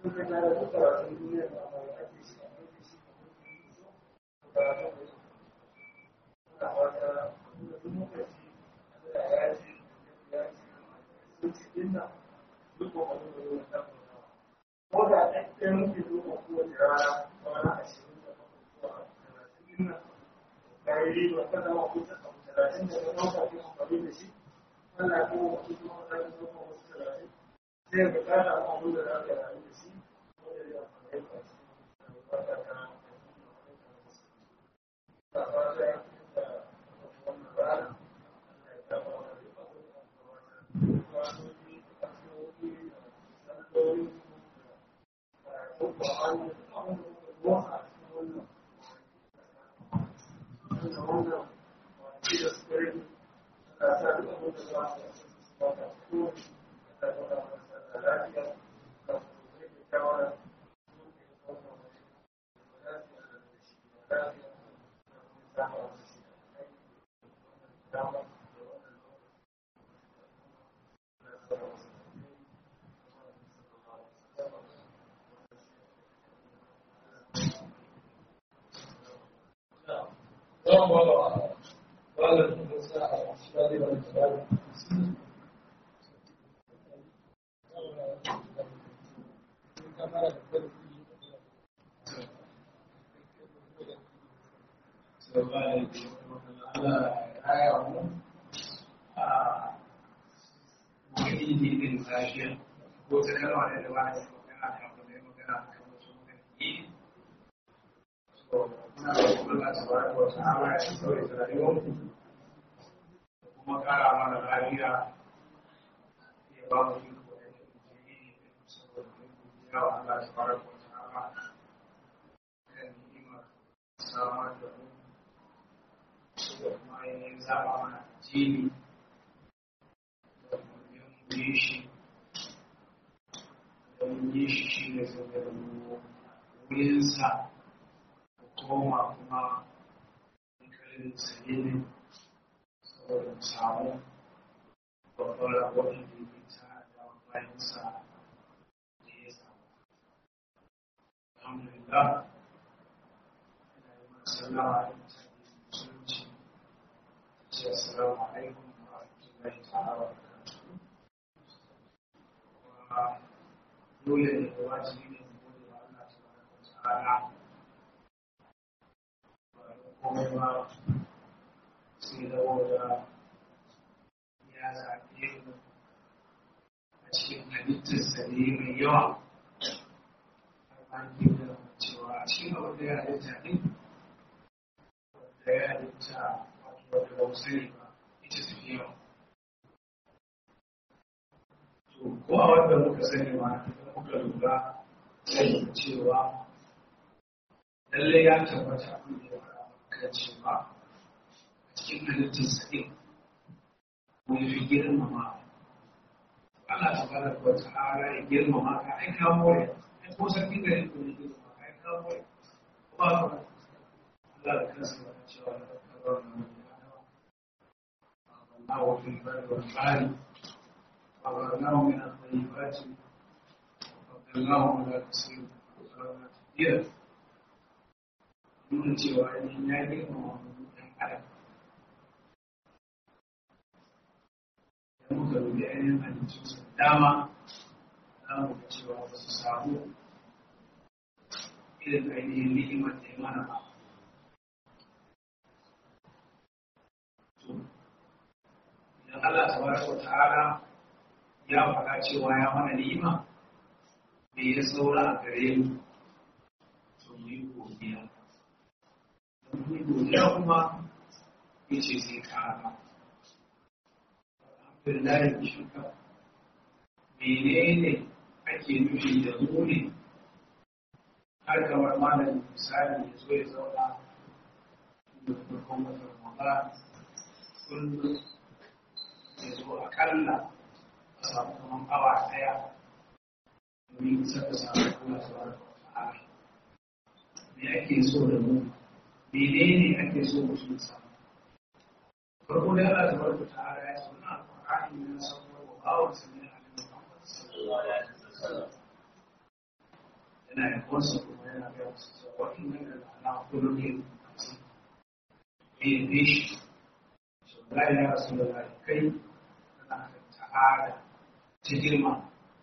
suka tara duk karatun duniya da mai ake shi a mai shi a karatun da shi suna fata da duk lokaci da ya ce ya ce sun ci dinna duk kokarin da yau da ko da ɗaya muke zuwa kowace rana kwana ashirin da bakwai zuwa talatin dinna ƙarari ba ta zama kusa a talatin da ya ɗauka ke amfani da shi Allah ya kuma wasu kuma ta yi zuwa wasu talatin sai ga kana amfani da za ka rayu da shi wanda ya amfani da shi ba ta ta ta fata ya fi da wannan rana Allah ya kama wa duk abin da aka wata kwanoni da kasuwoyi da salloli da kuma hannu da abin da muka zuwa a cikin wannan wanda wannan wani da suka rage ana sa duk abin da za su ba ta ko da ta masa da lafiya da kuma da shawara kuma kara mana lafiya ya ba mu iko da yin jini saboda ya wa Allah ta fara ko ta'ala kan ni'ima samar da mu saboda kuma ainihin zaba mana jini da yin yi shi da mun yi shi shi ne saboda mu wurinsa ko koma kuma hankalin salilin saboda samu babbar rabon da ya ta da bayansa da ya samu. Alhamdulillah, ina yi mana sallama da mutane musulunci, ce assalamu alaikum wa rahmatullahi ta'ala wa barakatuhu. Kuma dole ne da wajibi ne mu gode wa Allah tabaraka wa ta'ala. Ba da komai ba sai da wanda ya zaɓe mu a cikin halittarsa ne mai yawa har ma ke da cewa a cikin abin da ya halitta ne wanda ya halitta wato wanda ba mu sani ba ita su fi yawa to ko a wanda muka sani ma idan muka lura sai cewa lallai ya tabbata abin da ya faɗa maka cewa cikin halittar sa'in ko ya fi girmama Allah ta bada ko ta ara ya girmama ka ai ka more ai ko sarki da ya kuma girmama ka ai ka more ba ka Allah da kansa ya cewa da kabar nan Allah wa fil bari wal bari wa barnahu min at-tayyibati wa qadalnahu ala kasir wa salama tadira nuna cewa ya girmama ɗan adam muka rubi ainihin halittunsa dama za mu ga cewa ba su samu irin ainihin ni'imar da ya mana ba. Idan Allah ta baraka wa ta'ala ya faɗa cewa ya mana ni'ima, me ya saura a gare mu, to mu yi godiya. Don mu yi godiya kuma, ya ce sai kara. billahi shirka menene ake nufi da muni har kamar malamin misali ya zo ya zauna da farkon wata ramadan kullum ya zo akalla a samu kamar awa daya domin saka samu kula sauran ta'ala me ake so da mu menene ake so mutum samu farko da Allah tabaraka ta'ala ya ce wannan alqur'ani ne na sauko wa bawan sa ne a Muhammad sallallahu alaihi wasallam yana da kwansa kuma yana ga wasu cewa waɗannan da ana kullum ne ne ne shi so la ya rasu da kai kana da ta'ada ta girma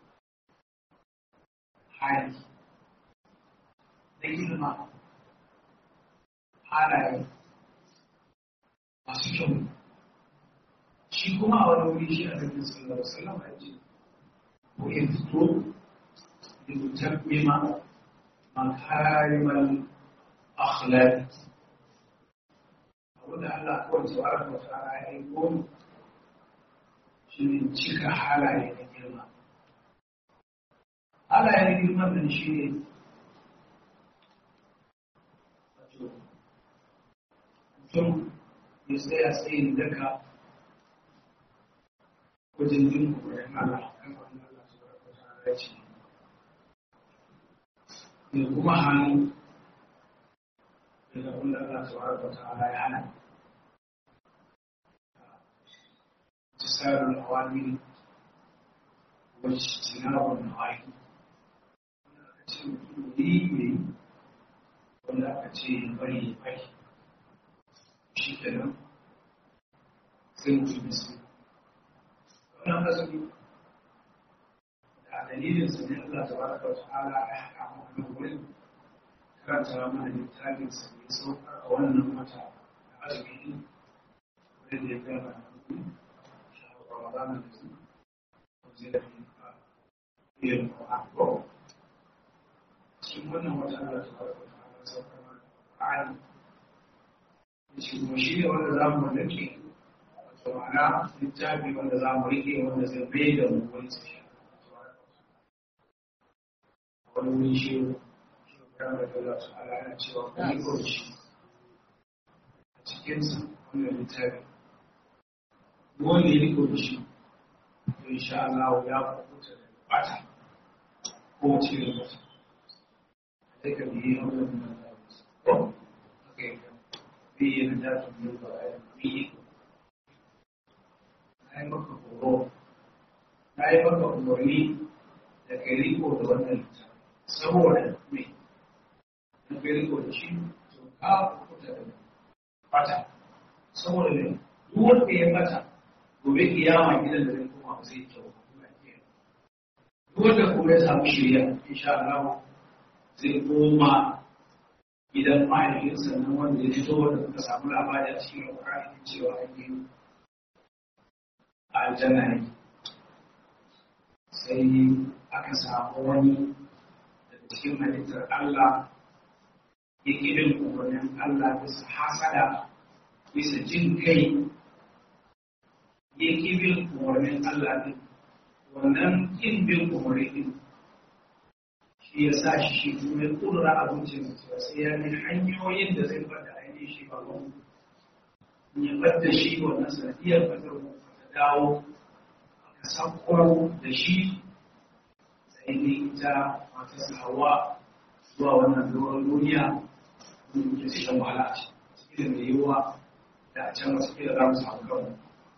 hali da girma halaye masu kyau shi kuma a wani wuri shi a cikin sallar sallar a ce ko ya fito da mutar bima makarimar akhlaq abinda Allah kawai tsawar da tsara ya yi goma shi ne cika halaye na girma halaye na girma da shi ne mutum ya tsaya tsayin daga wajen jin koyon Allah kan wani Allah su barka ta ce da kuma hannu daga wanda Allah su barka ta ya hana tisarul awamiri wacce tinarun nawahi wanda aka ce mutum yi yi wanda aka ce bari bari shi kenan sai mutum da su wannan azumi da dalilin sa ne Allah tabaraka wa ta'ala ya haɗa mu a nan wurin karanta mana littafin sa ne saukar a wannan wata da azumi din wanda ya gama shahar Ramadan da su zai da yin Qur'an ko cikin wannan wata Allah tabaraka wa ta'ala saukar mana Qur'ani shi kuma shi ne wanda za mu rike wato ma'ana littafi wanda za mu rike wanda zai bai da mu wani su shi wani wuri shi shi kan da Allah su ala yana cewa ku yi kurci a cikinsa wannan littafi wanda ya riko da shi to insha Allah ya kubuta da bata ko wace irin bata sai ka biye wannan da ko haka yake biye da ta tun da ba ya biye na yi maka horo na yi maka umarni da ka riko da wannan littafi saboda me in ka riko da shi to ka kubuta da bata saboda ne duk wanda ya bata gobe kiyama gidan da zai koma ba zai kyau duk wanda kuma ya samu shirya insha Allah zai koma gidan mahaifinsa nan wanda ya fito wanda suka samu labari a cikin alƙur'ani cewa an yi a aljanna ne sai aka samu wani daga cikin halittar Allah ya bin umarnin Allah bisa hasada bisa jin kai ya bin umarnin Allah din wannan kin bin umarnin din shi ya sa shi shi kuma ya kudura abincin cewa sai ya ne hanyoyin da zai bada ainihin shi ba wani ya bada shi wannan sanadiyar badar ta dawo aka sako da shi sai ne ita matarsa hawa zuwa wannan doron duniya wanda muke cikin wahala a cikin da yiwuwa da a can wasu kila za mu samu kanmu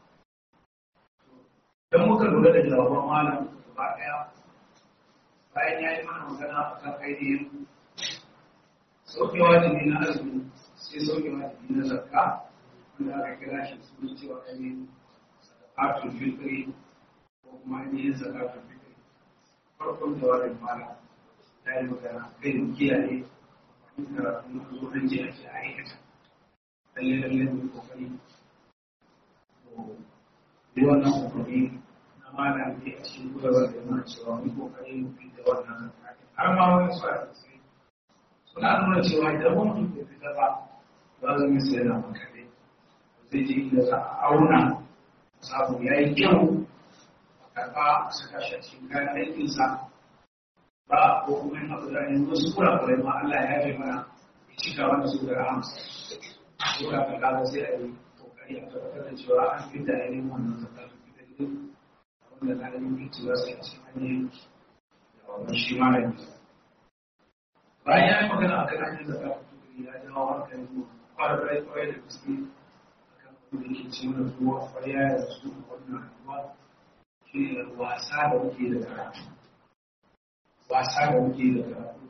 don muka lura da jawaban malam gaba ɗaya bayan ya yi mana magana a kan ainihin sauke wajibi na azumi sai sauke wajibi na zakka wanda aka kira shi su cewa ainihin zakatul fitri ko kuma ainihin zakatul fitri farkon jawabin mala ya yi magana kai da kiyaye wani karatu na zo an je ake aikata lalle lalle mai kokari yi wannan kokari na mala ne a cikin koyarwar da yana cewa mai kokari mu fi da wannan zakka har ma wani su a tsaye suna nuna cewa idan wani mutum bai fita ba za zama sai yana makare zai je inda za a auna samu ya yi kyau a karɓa a saka shi a cikin kayan aikinsa ba ko kuma yin abu da yin wasu kurakurai ma Allah ya yi mana ya cika wanda su da rahamsa ko da ka kaga sai a yi kokari a tabbatar da cewa an fi da yayin wannan zakar fitar din wanda na yin fitowa sai a cikin hanyar da wannan shi ma da bayan ya yi magana a kan hanyar zakar fitar ya jawo hankali kwarai kwarai da gaske da ke ce mana zuwa kwarya da su wannan rayuwa shi ne wasa da muke da karatu wasa da muke da karatu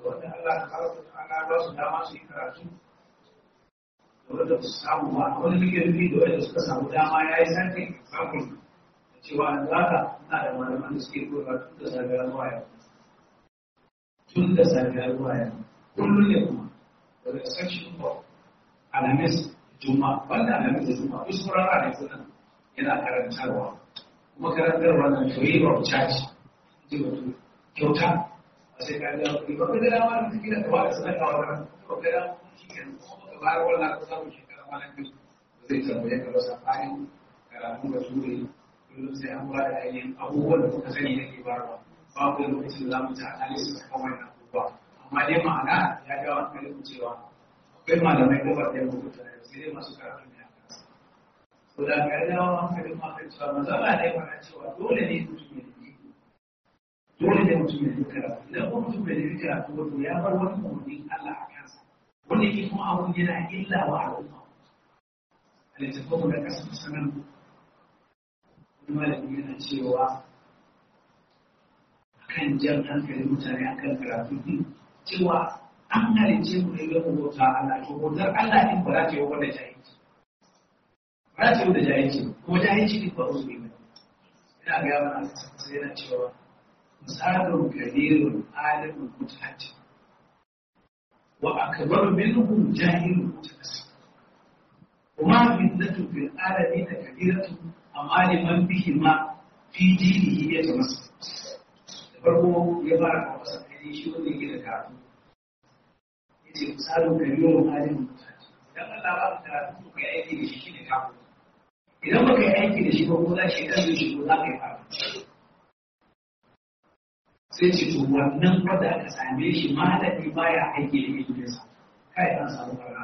wanda Allah ta fara da ana ba su dama su yi karatu da wanda su samu ba wani nake nufi da wanda suka samu dama ya yi sarki example da cewa an zaka ina da malaman da suke koyarwa tun da safiyar zuwa yau tun da safiyar zuwa yau kullum ne kuma daga section of alamis juma wanda alamis da juma duk sauran ranar sunan yana karantarwa kuma karantarwa na free of charge ji wato kyauta a sai ka ga kuɗi ba ka ga dama da kake da kawa da sanar kawo ran ba ka da shi ke kuma ka bayar wannan ka samu shekara ma nan biyu ba zai tambaye ka ba sabanin karatu da ture kullum sai an ba da ainihin abubuwan da kuka sani yake bayarwa babu lokacin da za mu ta analysis kan wannan abubuwa amma dai ma'ana ya ga wani kalin cewa akwai malamai gabar da ya rubuta sai dai masu karatu ne a kansa to da ga ya wani kalin ma kan cewa mazala ne mana cewa dole ne mutum ya yi dole ne mutum ya yi karatu idan kuma mutum bai yi karatu wato ya bar wani umarnin Allah a kansa wanda yake kuma abun yana illa wa al'umma a littattafan da kasa sanar wani malami yana cewa kan jan hankalin mutane akan karatu din cewa an halice mu ne don bauta Allah to bautar Allah din ba za ta yi wanda jahilci ba za ta yi da jahilci ko jahilci din ba su ne ina ga mana sai yana cewa misalun kabirun alimun mutahati wa akbar minhu jahilun mutakassim وما فتنة في العالمين كبيرة أما لمن بهما في دينه يتمسك farko ya fara kawo sakari shi wanda yake da karatu ya ce misalin ka yi wa halin mutane idan Allah ba ka karatu ka yi aiki da shi shi ne kawo idan ba ka yi aiki da shi ba ko za shi kan zai shigo za ka yi fara sai ce to wannan wanda aka same shi malami baya aiki da iliminsa kai an samu karna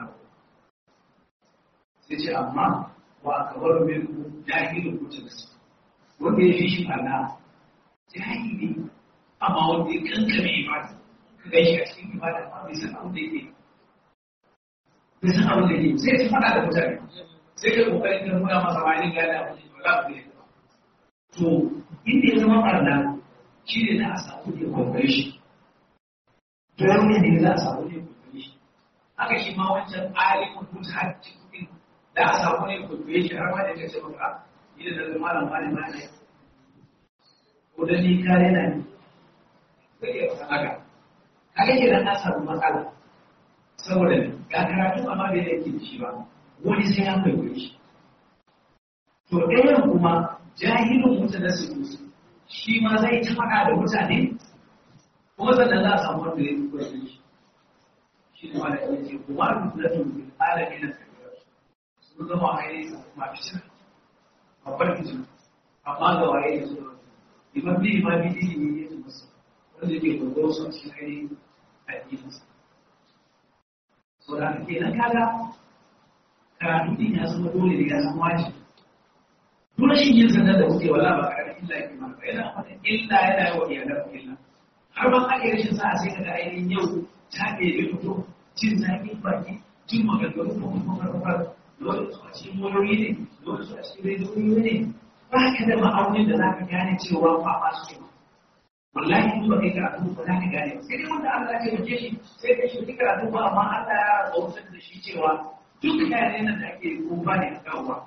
sai ce amma wa akabar min jahilin mutum wanda ya fi shi farna jahili amma wanda ya kankame ibada ka gaishe a cikin ibada amma bai san abin da yake bai san abin da yake sai ya faɗa da mutane sai ka kokarin ka nuna masa wani gane abin da ba za ku to inda ya zama barna shi ne za a samu ne kwakwai shi dole ne za a samu ne kwakwai shi haka shi ma wancan alimin mutane cikin da a samu ne kwakwai shi har ma da ya ce maka yi da zama malam malam malam ko da ni kare na ni zai iya faɗa haka kaga ke da samu matsala saboda ga karatu amma bai da yake da shi ba wani sai ya kwaikwayo shi to ɗayan kuma jahilin mutu na sikusi shi ma zai ta faɗa da mutane kuma sannan za a samu wanda ya kwaikwayo shi shi ne wanda ya ce kuma rukunatun bil alamin na kabira sun zama ainihin ma fitina babbar fitina amma ga waye da su imam bi imam bi ilimi ne su masa wanda ke gogoro su a cikin ainihin addininsa so da ke nan kaga karatu din ya zama dole ne ya zama wajibi dole shi yin sanar da kuke wala ba karamin illa ke ma ba yana wata illa yana yi wa iyalar illa har ban ake rashin sa sai kaga ainihin yau ta ɗebe fito jin zaƙin baki jin maganganu ko kuma farfar dole su a cikin moyoyi ne dole su a cikin rediyoyi ne ba ka da ma'aunin da za ka gane cewa ba ba su ke wallahi in ba kai karatu ba za ka gane sai dai wanda Allah ya taimake shi sai ka shi karatu ba amma Allah ya tsawatar da shi cewa duk yaran nan da ake kuma ne a kan ruwa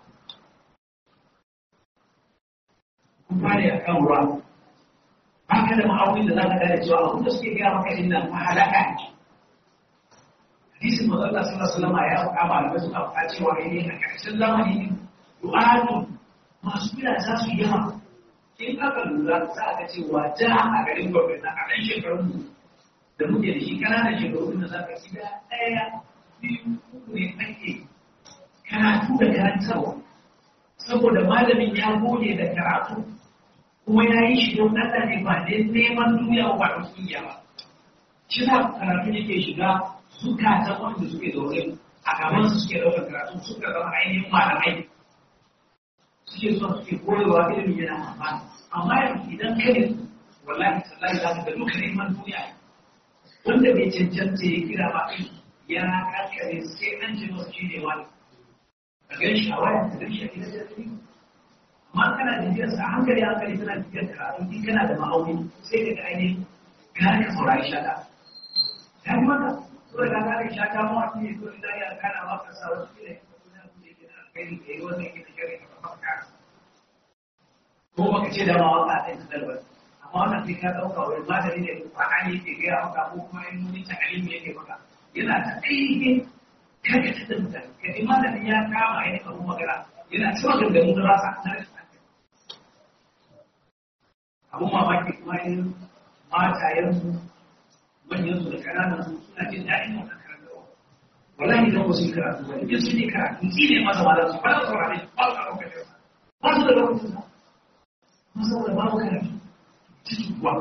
kuma ne a kan ruwa ba ka da ma'aunin da za ka gane cewa abin da suke gaya maka din nan mahalaka ne hadisin manzo Allah sallallahu alaihi wasallam ya faɗa malamai suka faɗa cewa ne a ƙarshen zamani ne du'atu masu bila za su yawa in aka lura za a ga cewa da a garin gwamnati a ɗan shekarun mu da muke da shi ƙananan shekaru da za ka gida ɗaya biyu uku ne ake karatu da karantarwa saboda malamin ya gode da karatu kuma ya yi shi don Allah ne ba dai neman duniya ba da kungiya ba shi za karatu yake shiga zukatan wanda suke zaune a gaban su suke ɗaukar karatu suka zama ainihin malamai suke zuwa suke koyarwa ilimin yana amfani amma yanzu idan ka ne wallahi tallahi za ka ga duka neman duniya wanda bai cancanta ya kira ba ya kankare sai an ji masu shi ne wani ka gan shi a wayan ka gan shi a gidan jirgi amma kana jijiyar sa hankali hankali tana jijiyar karatu in kana da ma'auni sai ka ga ainihin ka ka saurari shaka ya yi maka so da ka kare sha ta mawa ne so da ya kana maka sa wasu kila ya kuma da kuma yake da kai da yi wanda yake da kare ka maka ko baka ce da ma waka a cikin dalbar amma wannan sai ka dauka wani magani ne ba an yi ke gaya maka ko kuma in wani ta alimi yake maka yana ta ainihin karkata da mutane ka ji malamin ya kama ya abu magana yana cewa gangamin da rasa na rashin hankali abun mamaki kuma yin matayensu manyansu da kananansu suna jin daɗin wannan karantarwa wallahi idan ba su yi karatu ba in sun yi karatu shi ne masa ma su ba da saurare ba su da lokacin ba su da lokacin ba kuma saboda babu karatu cikin kuwa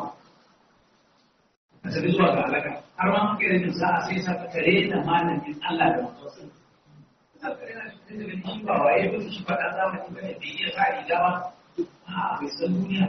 a tafi zuwa ga halaka har ma maka irin sa'a sai sa ka tare da malamin Allah da mutum shi ba waye ba shi faɗa zamani ba ne bai iya sa riga ba a bai san duniya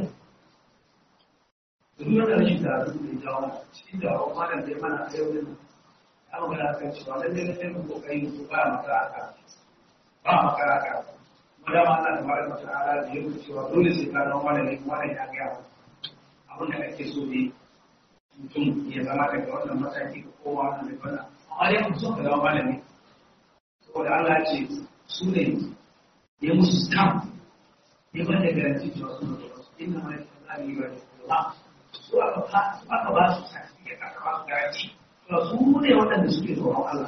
da duk da rashin da su ne jawo cikin da wa malam da mana a yau din an magana kan cewa lalle ne sai mu kokari mu ba maka aka ba maka aka kuma da ma Allah tabaraka wa ta'ala da yake cewa dole sai ka zama malami wannan ya ga abin da ake so ne mutum ya zama daga wannan mataki ko kowa wannan da wannan amma dai mutum ka zama malami saboda Allah ya ce su ne ya musu stamp ya ba da garanti cewa su ne inna ma ya yi ba da su aka ba su certificate aka ba su garanti to su ne waɗanda suke tsoron Allah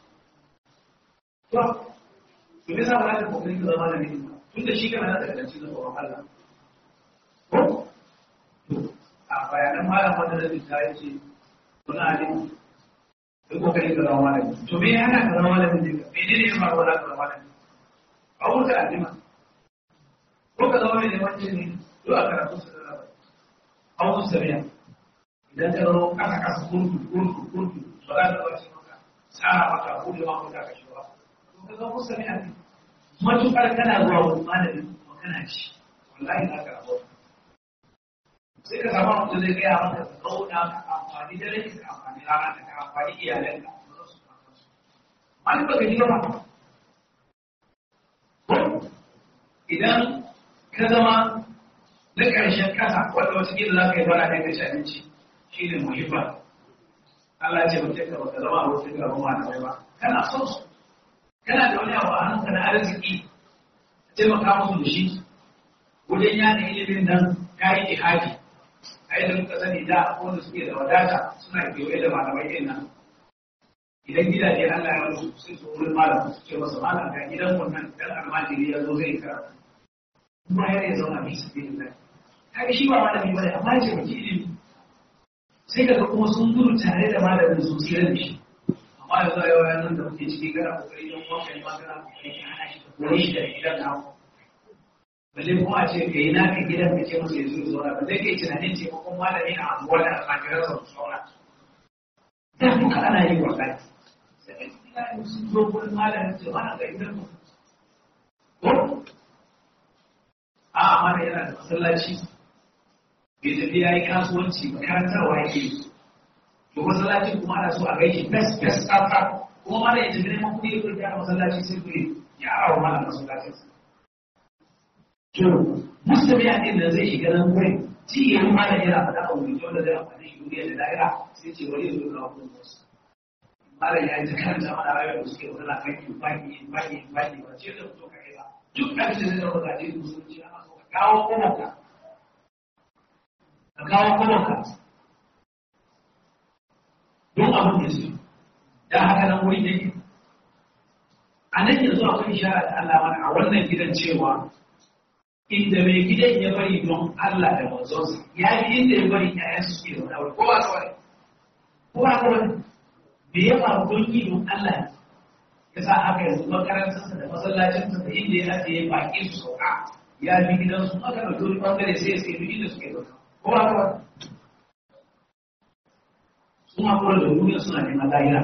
to to me yasa ba za ka kokari ka zama malami tun da shi kana da garanti na tsoron Allah ko a bayanan malam wanda da ta yi ce wani alim duk kokari ka zama malami to me yana ka zama malami ne me ne ne ya faru wala ka zama malami a wuta alima ko ka zama mai neman ce ne duk a karatu su da a wasu sariya idan ka zama kasa kasa kurku kurku kurku ba za ka zama shi maka tsara maka ko da maka ka kashe ba to ka zama musu sariya ne matukar kana zuwa wani malami kuma kana ci wallahi za ka rabu sai ka samu mutum zai gaya maka ka zauna ka amfani da rai ka amfani rana ka amfani iyalan ka mali ba ka ji ba idan ka zama na ƙarshen kasa wanda wasu gida za ka yi bana ɗaya ka abinci shi ne muhimma Allah ce ba ka ba ka zama a wasu gaban malamai ba kana son su kana da wani abu a hannunka na arziki taimaka musu da shi wajen yada ilimin nan ka yi jihadi a yadda muka sani da wanda suke da wadata suna kewaye da malamai ɗin nan idan gidaje Allah ya musu sai su wurin malam su ce masa malam ga gidan wannan dan almajiri ya zo zai karatu kuma ya ya zauna bi su bin nan kaga shi ba malami bane amma ya ce baki ilimi sai kaga kuma sun gudu tare da malamin su tsira da shi amma yanzu a yau nan da muke ciki kana kokari don wancan ma kana kokari ka hana shi ka kore shi da gidan namu balle kuma a ce ka yi naka gidan ka ce masa ya zo zauna ba zai kai tunanin taimakon malami a anguwa da almajiransa su zauna da duka ana yi wallahi sai ka sun zo gurin malamin ce mana ga gidan mu ko a amana yana da masallaci bai tafi ya yi kasuwanci makarantarwa yake to masallaci kuma ana so a gaishe best best startup kuma mana ya tafi neman kuɗi ya kuɗi a masallaci sai kuɗi ya arawa mana masallacin to musulmi a ɗin da zai shiga nan wurin ci ya yi mana yana faɗa a wuri wanda zai amfani shi duniya da da'ira sai ce wani yanzu ga wani wasu malam ya yi ta karanta mana rayuwar da suke wadana baki baki baki baki ba ce da fito kai ba duk abin da zai zama ga jini musulunci ana so ka kawo komanka ka kawo komanka don abin da su da haka nan wurin yake a nan yanzu akwai ishara da Allah mana a wannan gidan cewa inda mai gidan ya bari don Allah da manzonsa ya yi inda ya bari ƴaƴan su ke da wani ko ba ka wani ko ba ka wani me ya faru don yi don Allah ya sa haka yanzu makarantarsa da masallacinsa da inda ya ajiye baƙi su sauka ya bi gidansu aka ɗauki wani ɓangare sai ya sai duk inda suke sauka ko ba ka wani sun haƙura da duniya suna neman lahira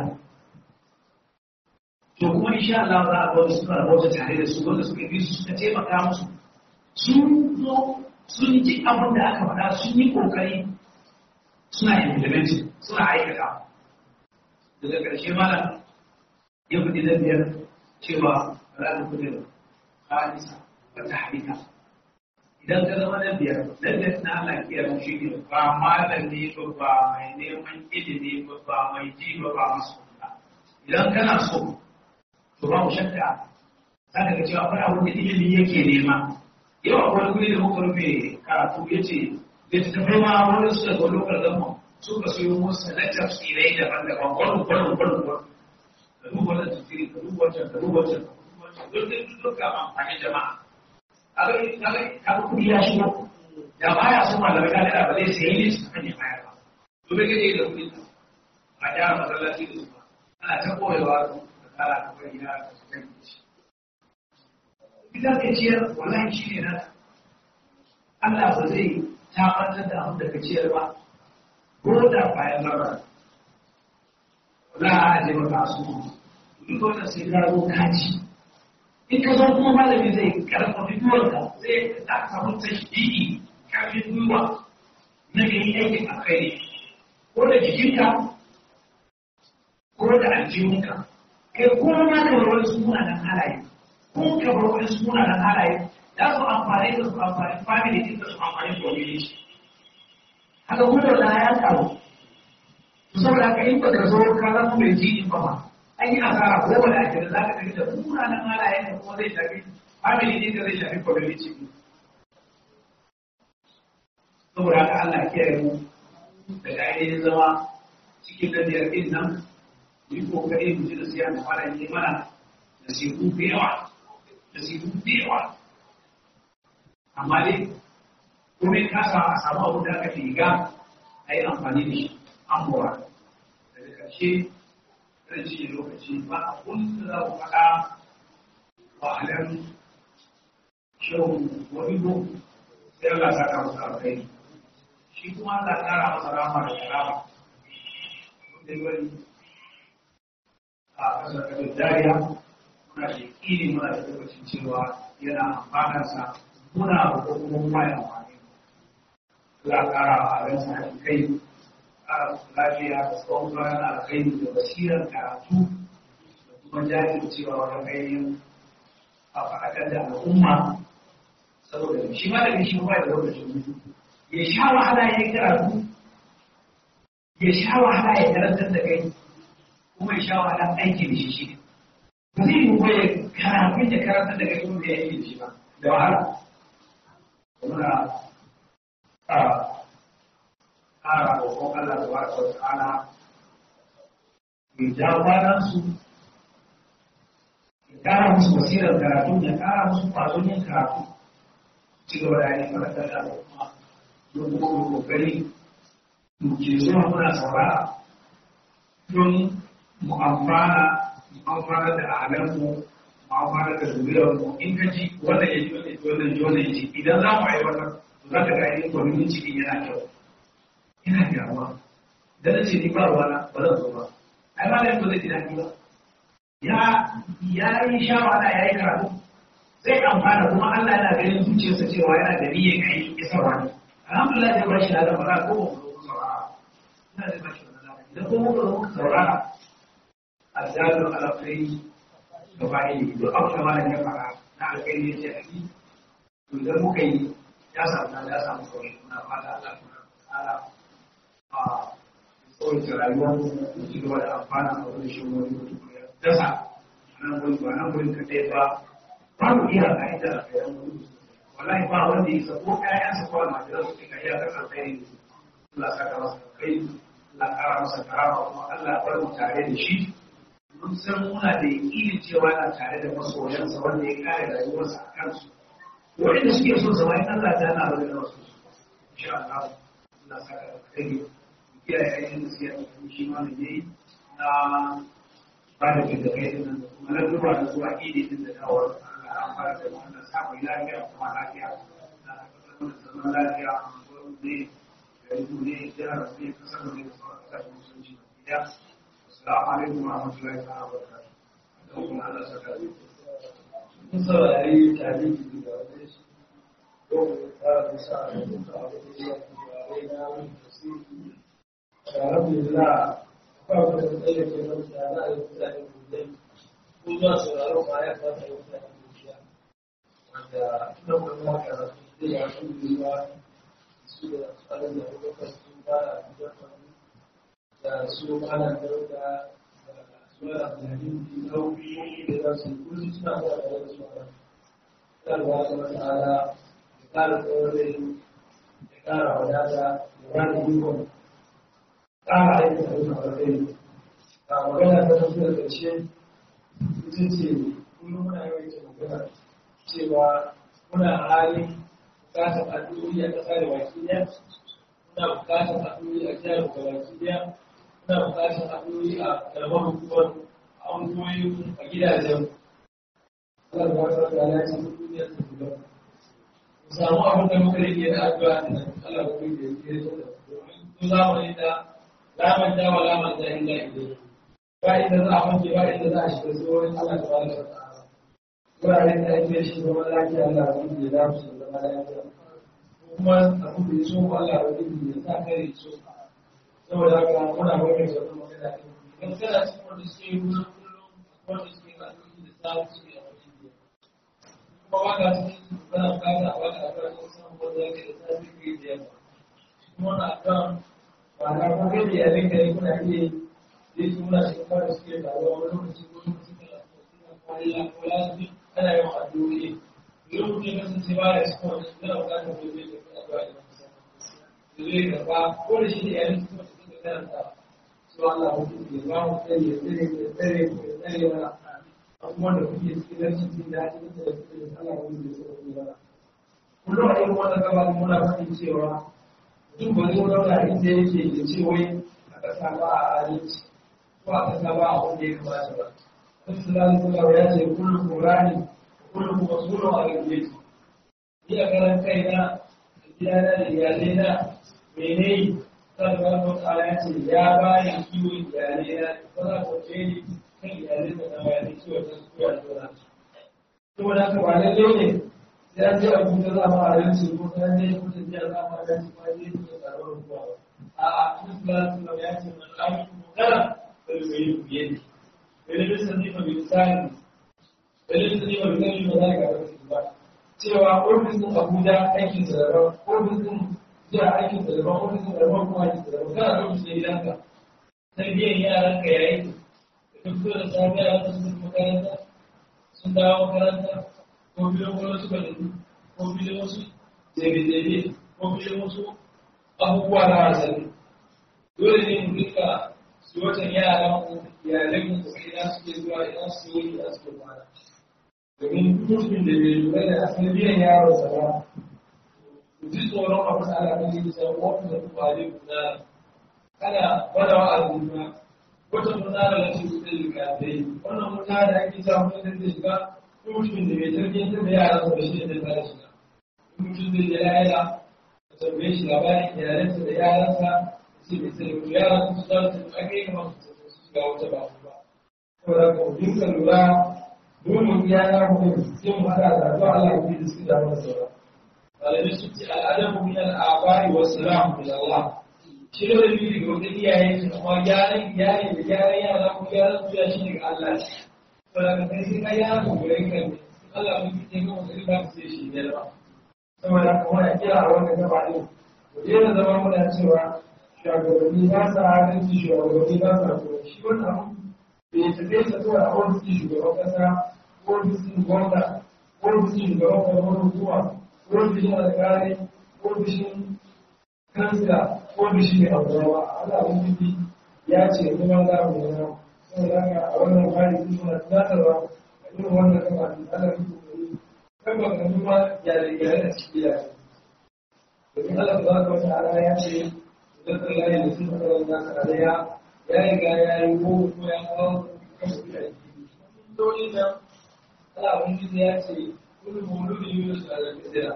to kuma insha Allah za a ga wasu suna rabauta tare da su wanda suka bi su suka taimaka musu sun zo sun ji abin da aka faɗa sun yi ƙoƙari suna implementing suna aikata daga ƙarshe malam ya faɗi na biyar cewa za ta kuɗe halisa ba ta halika idan ka zama na biyar na biyar na Allah kiyar shi ne ba malami ba ba mai neman ilimi ba ba mai ji ba ba masu kula idan kana so to ba mu shakka za ka ga cewa akwai abin da ilimi yake nema yau akwai wani da muka rufe karatu ya ce da ta tafi ma wani su daga lokal gama suka siyo musu na tafsirai daban-daban gwalin gwalin gwalin gwalin da duba wannan tafsiri da duba wancan da duba wancan da duba wancan duk da duk ga amfani jama'a kaga kudi ya shigo da baya so malamai ka da ba zai sayi ne su kan ya bayar ba to bai gaje da kudi a gyara masallaci da su ba ana ta koyewa da kara ka bari ya ka su kan shi idan ka ciyar wallahi shi ne na Allah ba zai tabbatar da abin da ka ciyar ba ko da bayan lara wallahi ana je maka asu duk wannan sai ka zo kaci in ka zo kuma malami zai karfafi gwiwarka zai za ka samu tashdidi kafin gwiwa na ga yi aikin alkhairi ko da jikinka ko da aljihunka kai ko ma ka bar wani suna nan halaye ko ka bar wani suna nan halaye za su amfani da su amfani family din da su amfani community haka kuma da ya karu saboda haka in baka zo ka zama mai ji in ba ma an yi asara ko wani ake da za ka tafi da munanan halayen da kuma zai shafi family ne da zai shafi community ne. Saboda haka Allah kiyaye mu daga ainihin zama cikin lafiyar ɗin nan mu yi kokari mu ji da siya da fara yi mana da siku da yawa da siku da yawa. Amma dai kuma in kasa a samu abu da aka riga a yi amfani da shi an bora. Daga ƙarshe zai ce lokaci ba a kun da za ku faɗa wa alam shehu wani ko sai Allah ta kama sa kai shi kuma Allah ta kara masa rama da karama wanda yi wani a kasar kasar jariya muna da kini muna da tabbacin cewa yana amfanarsa muna da kuma kuma ya amfani Allah kara a ransa kai lafiya da tsawon bayan alkhairi da basirar karatu da kuma jajircewa wajen ainihin a faɗakar da al'umma saboda shi ma da shi ba da lokacin mutu ya sha wahala ya yi karatu ya sha wahala ya karantar da kai kuma ya sha wahala aiki da shi shi ba zai yi ya karatu da karantar da kai kuma ya yi da shi ba da wahala muna ƙara roƙon Allah da wata wa ta'ala ya ja kwanansu ya ƙara musu basirar karatu ya ƙara musu ƙwazon yin karatu ci gaba da yin farakar da al'umma don kuma kokari mu ke zuwa muna saurara don mu amfana mu amfana da ahalanmu mu amfana da zuriyarmu in ka ji wannan ya ji wannan wannan ji wannan ya ji idan za mu aiwatar za ka ga yin kwaminin cikin yana kyau yana gyaruwa da na ce ni ba ruwana ba zan zo ba ai ma ba zai ji daɗi ba ya ya yi shawara ya yi karatu zai amfana kuma Allah yana ganin zuciyarsa cewa yana da niyyar kai isarwa ne alhamdulillah zai bashi ladan ba za ko mu zo saurara ina zai bashi ladan idan ko muka zo muka saurara azzalul alkhairi da ba'i duk abu da malam ya fara na alkhairi ya ce a yi to idan muka yi ya samu ya samu sauri muna fata Allah ta'ala a tsawaita rayuwar mu ci gaba da amfana a wani shi wani mutum ya dasa nan wani ba nan wani kaɗai ba babu iya ka'ida a kayan wani wallahi ba wanda ya sako ƴaƴansa ko almajiran su ka iya kasar kai ne Allah saka masa kai Allah kara masa karama kuma Allah bar mu tare da shi mun san muna da yakinin cewa yana tare da masoyansa wanda ya kare rayuwarsa a kansu wanda suke so zama in Allah ta yana bada wasu insha Allah Allah saka kai kiyaye aikin da suke yi shi ma da yayi na ba da da kai din da kuma na duba da zuwa idi din da dawar Allah an fara da wannan samu lafiya kuma lafiya da zaman lafiya ne da yi ne jihar ne kasar ne da sauran kasashen musulunci da assalamu alaikum wa rahmatullahi wa barakatuh da kuma Allah saka mun saurari tarihi da wani shi ko ta da sa da duka abu da ya fi da na wani tasiri alhamdulillah ba ku da tsaye ke nan da na yi mutane gudai ko zuwa sauraron ma ya fata yi mutane gudai wanda tuna kuma karatu sai ga su biyu su da tsarin da kuka sun fara da su ana dauda da su da zalim di nauyi da za su kullum suna da da su a kalwa da masala da kara tsore da kara wadata da wani yikon kara aikin da su a kai a magana ta tafi da ƙarshe ita ce kullum muna yawaita magana cewa muna halin bukatar addu'o'i a ƙasa da baki ɗaya muna bukatar addu'o'i a jihar da baki ɗaya muna bukatar addu'o'i a karamar hukumar a ungoyi a gidajen Allah da wata da ya ce duniyar ta guda mu samu abin da muka rike da addu'a da nan Allah da kuma ya yi da domin ko zamani da laman da wa laman da illa ilai ba inda za a fanke ba inda za a shiga tsohon Allah da wata ta'ala wuraren da ake shi zama lafiya Allah da kuma ya damu su zama lafiya kuma abin da ya so ko Allah da kuma ya sa kare so saboda haka muna bakar da wani magana idan kana cikin wanda suke yi kullum kullum wanda suke ga alƙi da samu suke a wajen biya kuma ba ka cikin su kana bukata a baka akwai wasu samun wanda yake da safi ke da yamma kuma wani akan ba na ko kai da yalin ka ne kuna iya yi su muna cikin wanda suke taruwa wani lokaci ko lokaci kana suna kwaliya ko lafi ana yawan addu'o'i idan mutum ya kasance ba ya cikin wani yana bukatar gobe da kuma addu'a da kusa da zai karba ko da shi da yalin su kuma su karanta su Allah mutum ya ba mu tsare ya tsare ya tsare ya tsare mana abubuwan da kuke cikin rashin jin daɗi da da kuke da Allah mutum ya tsare mana kullum a irin wannan gaba muna faɗin cewa mutum ba zai zauna inda yake ya ce wai a ƙasa ba a adalci ko a ƙasa ba a wanda ya kamata ba Rasulullah sallallahu ya ce kullum Qur'ani kullum masulun a gaggeci ni a karan kaina da gidana da iyalaina mene sallallahu alaihi ta'ala ya ce ya bani kiwon iyalai na ba za ku ce ni kan iyalai da na bayan kiwon da su kuwa da zuwa to da ka ba lalle ne sai an je a kuma za mu aranci ko sai an je ko sai ya za mu aranci ba je ku da tsaron ruwa a a sallallahu alaihi ya ce man amin mutara da yi ku yi dalilin sani fa bi tsari dalilin sani fa bi tsari ba za ka ba cewa ofisin Abuja aikin sa daban ofisin jiya aikin da daban wani sun daban kuma aikin da daban kana lokacin da gidanka tarbiyyar yaran ka yayi da duk da safe yaran su sun makaranta sun dawo makaranta ko biyan wani suka nufi ko biyan wasu jebe-jebe ko biyan wasu abubuwa na wasanni dole ne mu rika su watan yaran ku iyalai ku ina suke zuwa ina suke yi ina suke kwana domin mutumin da bai lura da tarbiyyar yaron sa ba ji tsoron abu da ala kan yi sai wata da kuma ne guda kana wada wa al'umma wata muna da lafi da liga dai wannan muna da ake sa mun da shiga mutumin da bai tarbiyyar da yaran sa shi da ta shiga mutum da ya yaya ka tambaye shi labarin iyalansa da yaransa sai bai sai mutu yaran su za su ake kamar su shiga wata ba ba saboda ka dinka lura dole ya na mutum sai mu hada da addu'a Allah ya yi su da mana sauran malamai sun ce al'adabu min al'abari wa salam min Allah shi da wani daga wata iyaye su amma gyaran iyali da gyaran yara ko gyaran su ya shi daga Allah to da ka sai kai ya ku gurin kan Allah mun fice ga wata riba sai shi ne ba saboda haka muna kira a wannan gaba din mu daina zama muna cewa shugabanni ba sa adalci shugabanni ba sa kuma shi wannan abu bai tafi sa kawai a wani shugaban kasa ko bisin gwamna ko bisin shugaban karamar hukuma ofishin alƙali ofishin kansa ofishin mai abuwa Allah ubangiji ya ce kuma za mu yi nan saboda haka a wannan hali sun suna tunatarwa a irin wannan kama da Allah ya kokari kan ba ka numa gyare-gyare a cikin yare domin Allah ta zaka wata ala ya ce idan ka layi da sun fara wanda ka alaya ya riga ya yi ko ko ya kawo kan kuɗi a jiki dole nan Allah ubangiji ya ce كل مولود يولد على الفطرة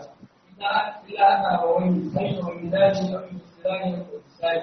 إلا أن أبويه سيد وميلاد أو يسران وإسرائيل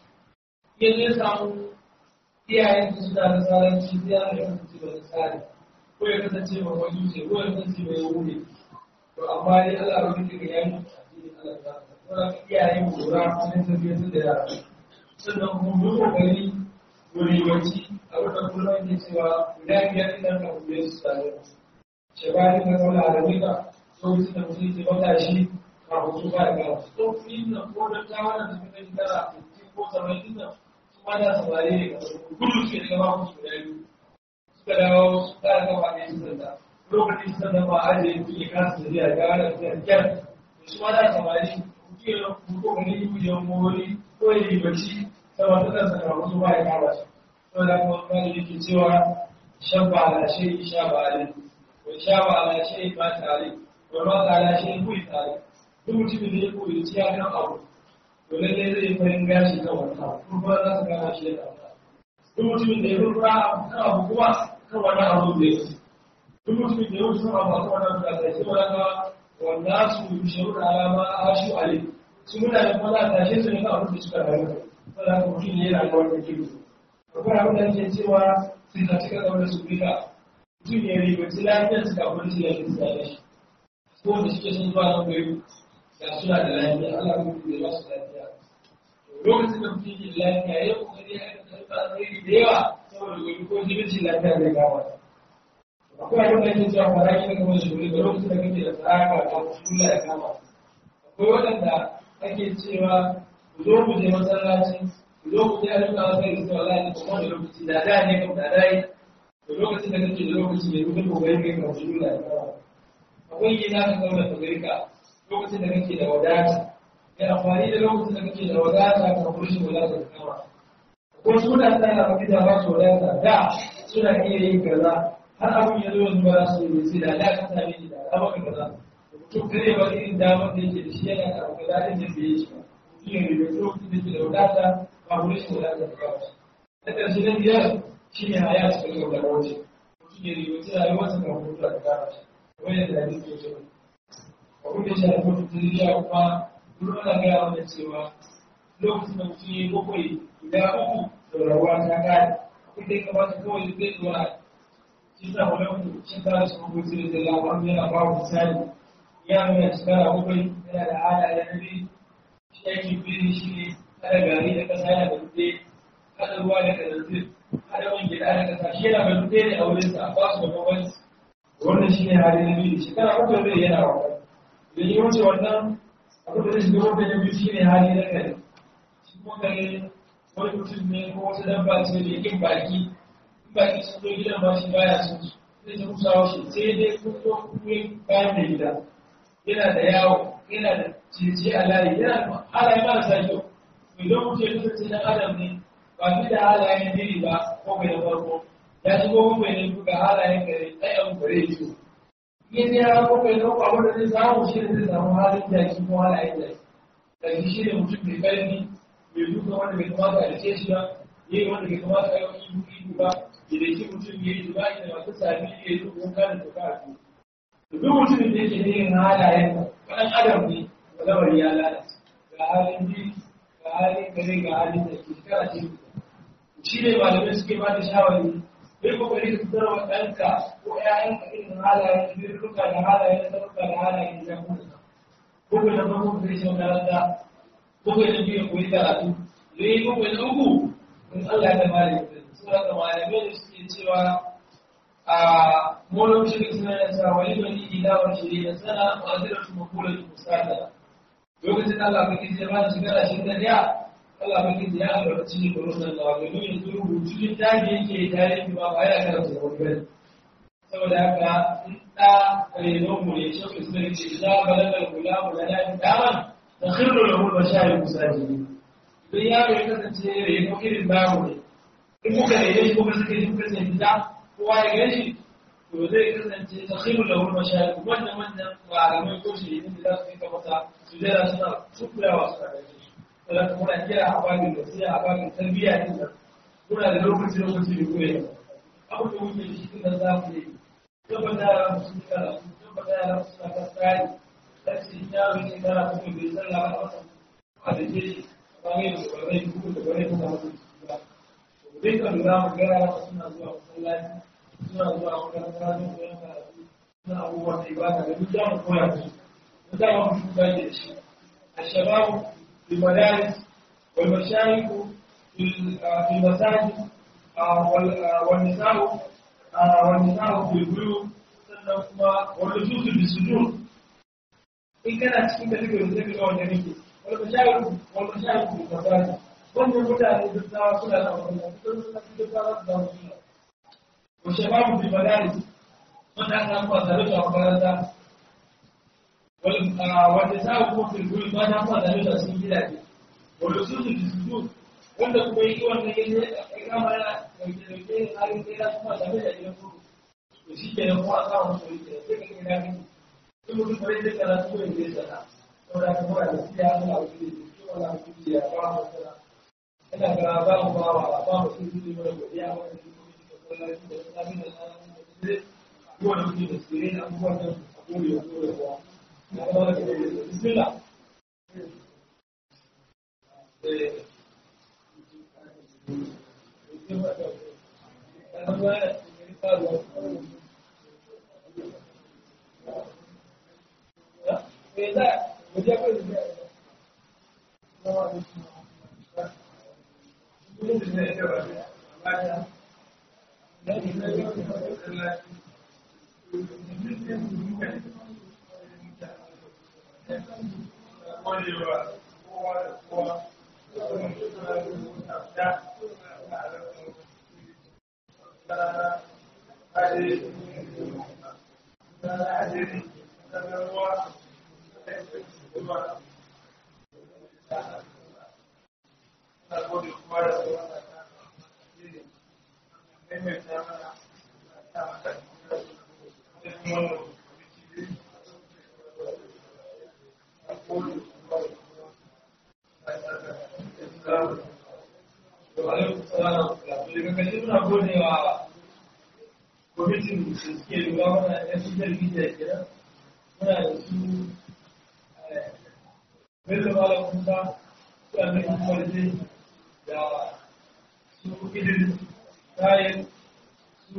in ya samu iyayen su suna da saranci sai ya yi kasance ba da tsari ko ya kasance ba wani ce ko ya kasance ba ya wuri to amma dai Allah ba zai ga yayin addinin Allah ta tsara iyayen mu lura cikin tafiyar da yara sannan kuma mu kokari mu riwaci a wata kullum ne cewa guda biyar idan ka kuɗe su tare shabari na kaula a rabika lokacin da mutum ke bata shi kafin su fara gawa tsofi na ko da ta wannan da suka yi tara ko saba'in nan su ma da samari ne ga gudu suke daga ba musu guda biyu suka dawo su kara gaba ne su sanda lokacin su sanda ba a je kuke kasa da jiya ga da su kyar su ma da samari kuke ko gani ku je mori ko yi bacci saboda ta saka musu ba ya kama su saboda kuma wani yake cewa shabba ala shi shabba ala wai shabba ala shi ba tare wai ma ala shi kuyi tare duk mutumin da ya koyi ciya kan abu to lallai zai farin gashi kan wani abu kuma za su gama shi da duk mutumin da ya rura kan abu kuma kan wani abu da ya duk mutumin da ya wuce kan abu kan wani abu da ya sai wani wanda su sharu da alama a shu ale su mutane kuma za a tashe su ne kan abu da suka rayu saboda haka mutum ne yana da wani kilo akwai abin da ake cewa sai na cika zaune su rika mutum ya ribaci lafiyar su kafin su yanzu su da shi ko da suke sun zuwa nan gari da suna da lafiya Allah kuma da ba su lafiya lokacin da mutum yake da lafiya ya kokari ya aika karɓa alheri da yawa saboda gobe ko jibicin lafiya zai kama akwai abin da ake cewa faraki da kuma shuguri da lokacin da kake da tsaka ko kula ya kama akwai waɗanda ake cewa ku zo ku je masallaci ku zo ku je a rika wasu da zuwa lafiya kuma da lokaci da da ne kuma da dai da lokacin da kake da lokaci ne kuma kokari kai ka shuguri ya kama akwai gina ka zauna ka garka lokacin da kake da wadata ya amfani da lokacin da kake da wadata ka kurshi wadata da kama ko suna tsara maka da ba su wadata da suna iya yin kaza har abin ya zo yanzu ba su yi sai da da ka same ni da da maka kaza mutum kare ba irin damar da yake da shi yana da abu da din da bai yi shi ba mutum ya ribe lokacin da ke da wadata ba kurshi wadata da kama na ƙarshe na biyar shi ne haya su kalli da wuce mutum ya ribe sai rayuwarsa kan hutu da kama shi wani da hadisi ya ce abin da shi haifar da tarbiyya kuma duk ana gaya mana cewa lokacin da mutum ya yi bakwai guda uku da rabuwa ta kare abin da ya kamata kawai zai zuwa shi sa wani mutum shi ta su kuma sai da labarin yana ba wa misali ya nuna shekara bakwai yana da hada da nabi shi yake biri shi ne kada gari da kasa yana da dutse kada ruwa da kananzir kada man gida da kasa shi yana da dutse ne a wurinsa ba su da bambanci wannan shi ne hali na biyu shekara bakwai zai yana wa da yi wuce wannan abin da zai shiga wanda ya biyu shi ne hali na kare shi kuma kare wani mutum ne ko wata dabba ce da yakin baki in baki sun zo gidan ba shi baya sun su zai ta kusa shi sai dai kun zo kuma bayan da gida yana da yawo yana da ciye a layi yana da halaye marasa kyau idan mutum ya kasance dan adam ne ba fi da halayen diri ba ko bai da farko ya shigo kuma ne ga halayen gare tsayan gare shi in ya ko bai dauka wanda zai samu shi ne zai samu halin jaki ko halayen jaki kashi shi ne mutum mai karfi mai duka wanda bai kamata a rike shi ba yi wanda bai kamata a yi ibu ibu ba ya da shi mutum ya yi jima'i da masu sami ya yi duk wanka da tuka a duk mutumin da yake yin halayen ɗan adam ne lamari ya lalace ga halin ji ga halin kare ga halin da ke shekara ce shi ne malamai suke ba da shawari bai kokari ka fitar wa ɗanka ko ƴaƴanka irin halayen birruka da halayen sarrafa da halayen jamusa ko kai na farko ka kai shi makaranta ko kai na biyu koyi karatu da yi ko kai na uku in Allah ya mare ka su haka malamai da suke cewa a molon shirin suna da sa wani bani ilawar shirin da sana ma'azirar su makula da musata lokacin Allah ka kije ba shi gara shi da ya Allah ba kije ya albarci ne gurin nan da domin yanzu rubutu littafi yake tarihi ba ba ya karanta wani bane saboda haka in da reno mu ne shi ku sai ce za balaga gulamu da nan daman da khirru lahu bashari musajidi idan yaro ya kasance reno irin namu ne in muka rene shi kuma suka yi muka sai gida kowa ya gani to zai kasance ta khirru lahu bashari wannan wannan malamai ko shi ne da za su yi masa su jira suna tukurawa suna gani saboda muna kira a babin da sai a babin tarbiyya din nan muna da lokaci lokaci da koyi abu da muke da shi kan za mu yi tabbata yara mu sun kara su tabbata yara su suna kan tsari dan shi yaro ne kara su ne bai sallah ba masa a da ke shi ba ne da ba zai kuma da bare kuma musu ba to dai kan lura mu ga yara suna zuwa masallaci suna zuwa makaranta don koyon karatu suna abubuwan da ibada da duk za mu koya musu mu za mu shuka da shi الشباب في المدارس والمشايخ في في المساجد والنساء والنساء في البيوت والنصوص بالسجون in kana cikin da kake zai ga wanda nake wanda shayi wanda shayi ku ka sani wannan mutane duk da suna da wannan duk da duk da da su ko shababu bi madaris wanda aka fara da su a makaranta wanda ta kuma filgul ba ta fara da su cikin gidaje wanda su su su wanda kuma yi wannan yanzu ya kama yana dauke-dauke halin sai ya kuma da da gidan kudu to shi ke nan kuma a samun soyi ke sai ka kira ne in mutum kare zai kana su yin zai sana saboda ka fara da siya ana wuce da shi wala wuce ya ba mu sana ina ga ba mu ba wa ba mu sun zuwa mana godiya wa da kuma da sallaci da sami da sanin da zai ko da kuke da sirri da abubuwan da a gode wa gode wa na ga da bismillah eh kwamitin da suke lura mana yan social media kenan muna da su bello malam musa su annabi kwarje da su idris tayin su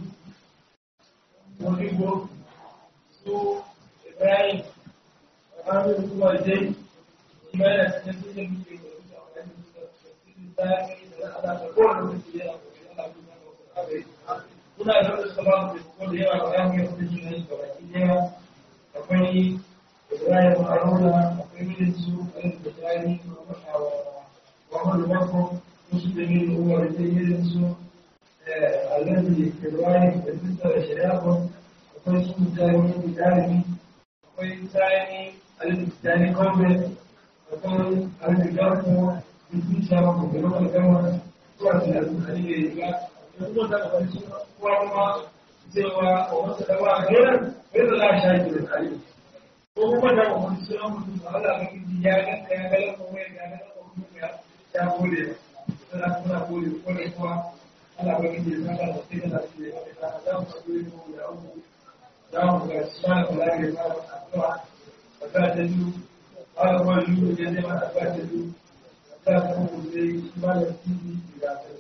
modibo su ibrahim hannun kwarje shi ma yana cikin social media da su a wani da su da ala da kowane mutum yana ana kuna da wasu sabon da ko da yawa ba ya yi jini ne ga baki daya akwai Ibrahim Haruna akwai mijin su ɗan da tsari Muhammadu Bako musu da yin uwar da yin su Alhaji Ibrahim da Sista da Shari'a akwai su mutane da Dalibi akwai Sani Alhaji Sani Kombe akwai Alhaji Garko da Sista Mako da Lokal Gama zuwa da Alhaji Riga kuma da wani kuma kuma cewa a wasu dawa gairan gairan la shaji da tsari ko kuma da wani sunan mutum ba Allah ga kiji ya ga ya ga lafa wai ga ga lafa kuma ya ya gode ba sai kuma gode ko da kuwa Allah ga kiji ya saka da sai da shi ya ga da mu gode ko da abu da mu ga sunan kula da ya fara addu'a ba ta da du Allah ba yi da ne ma ta da du ta ta mu dai ba da tiji da ta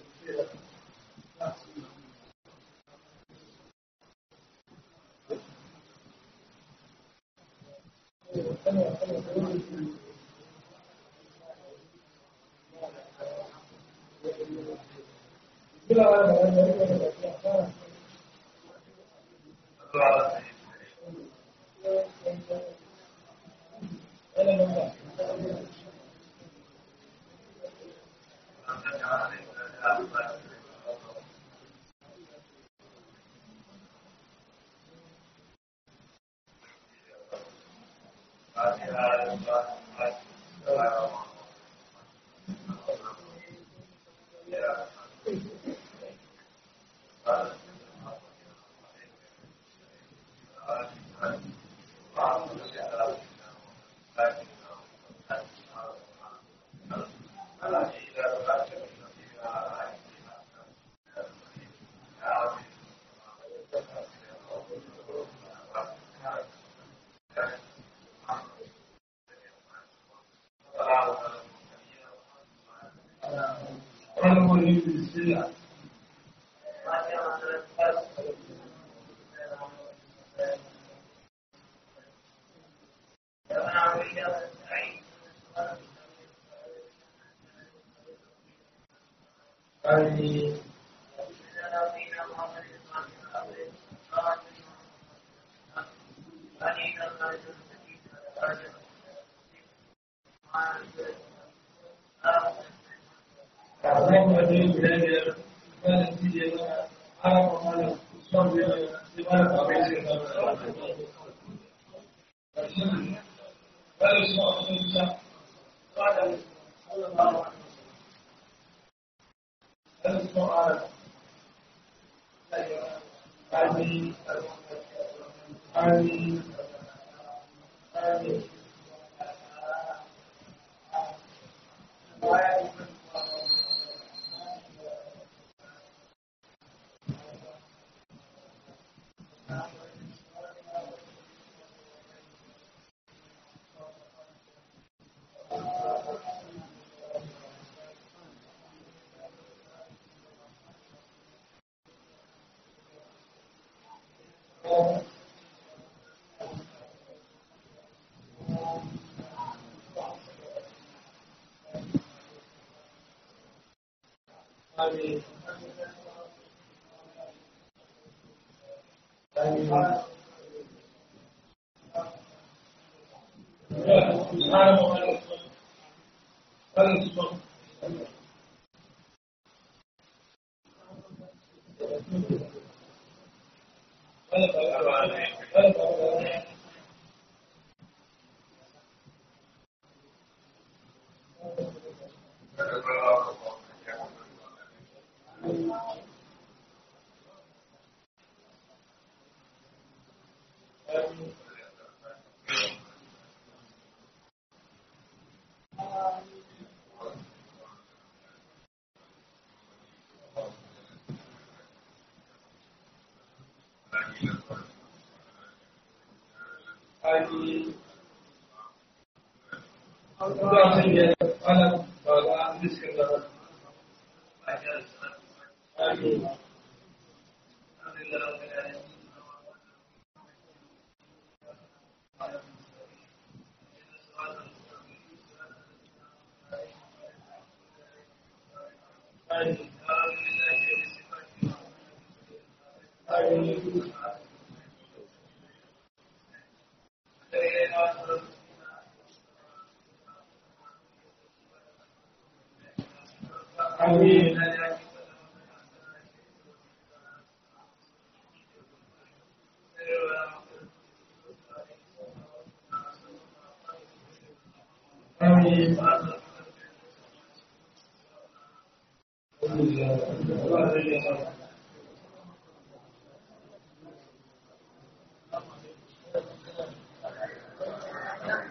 اللهم اهدنا بهدايا ولا تجعلنا عرف ولا تصبر لما تعيش بل اسمع بعد اسمع آمين آمين آمين Amin. Amin. Amin. Allah ya alam bala rizkin da Amin. Amin. Amin. Amin. Amin. Alhamdulillah.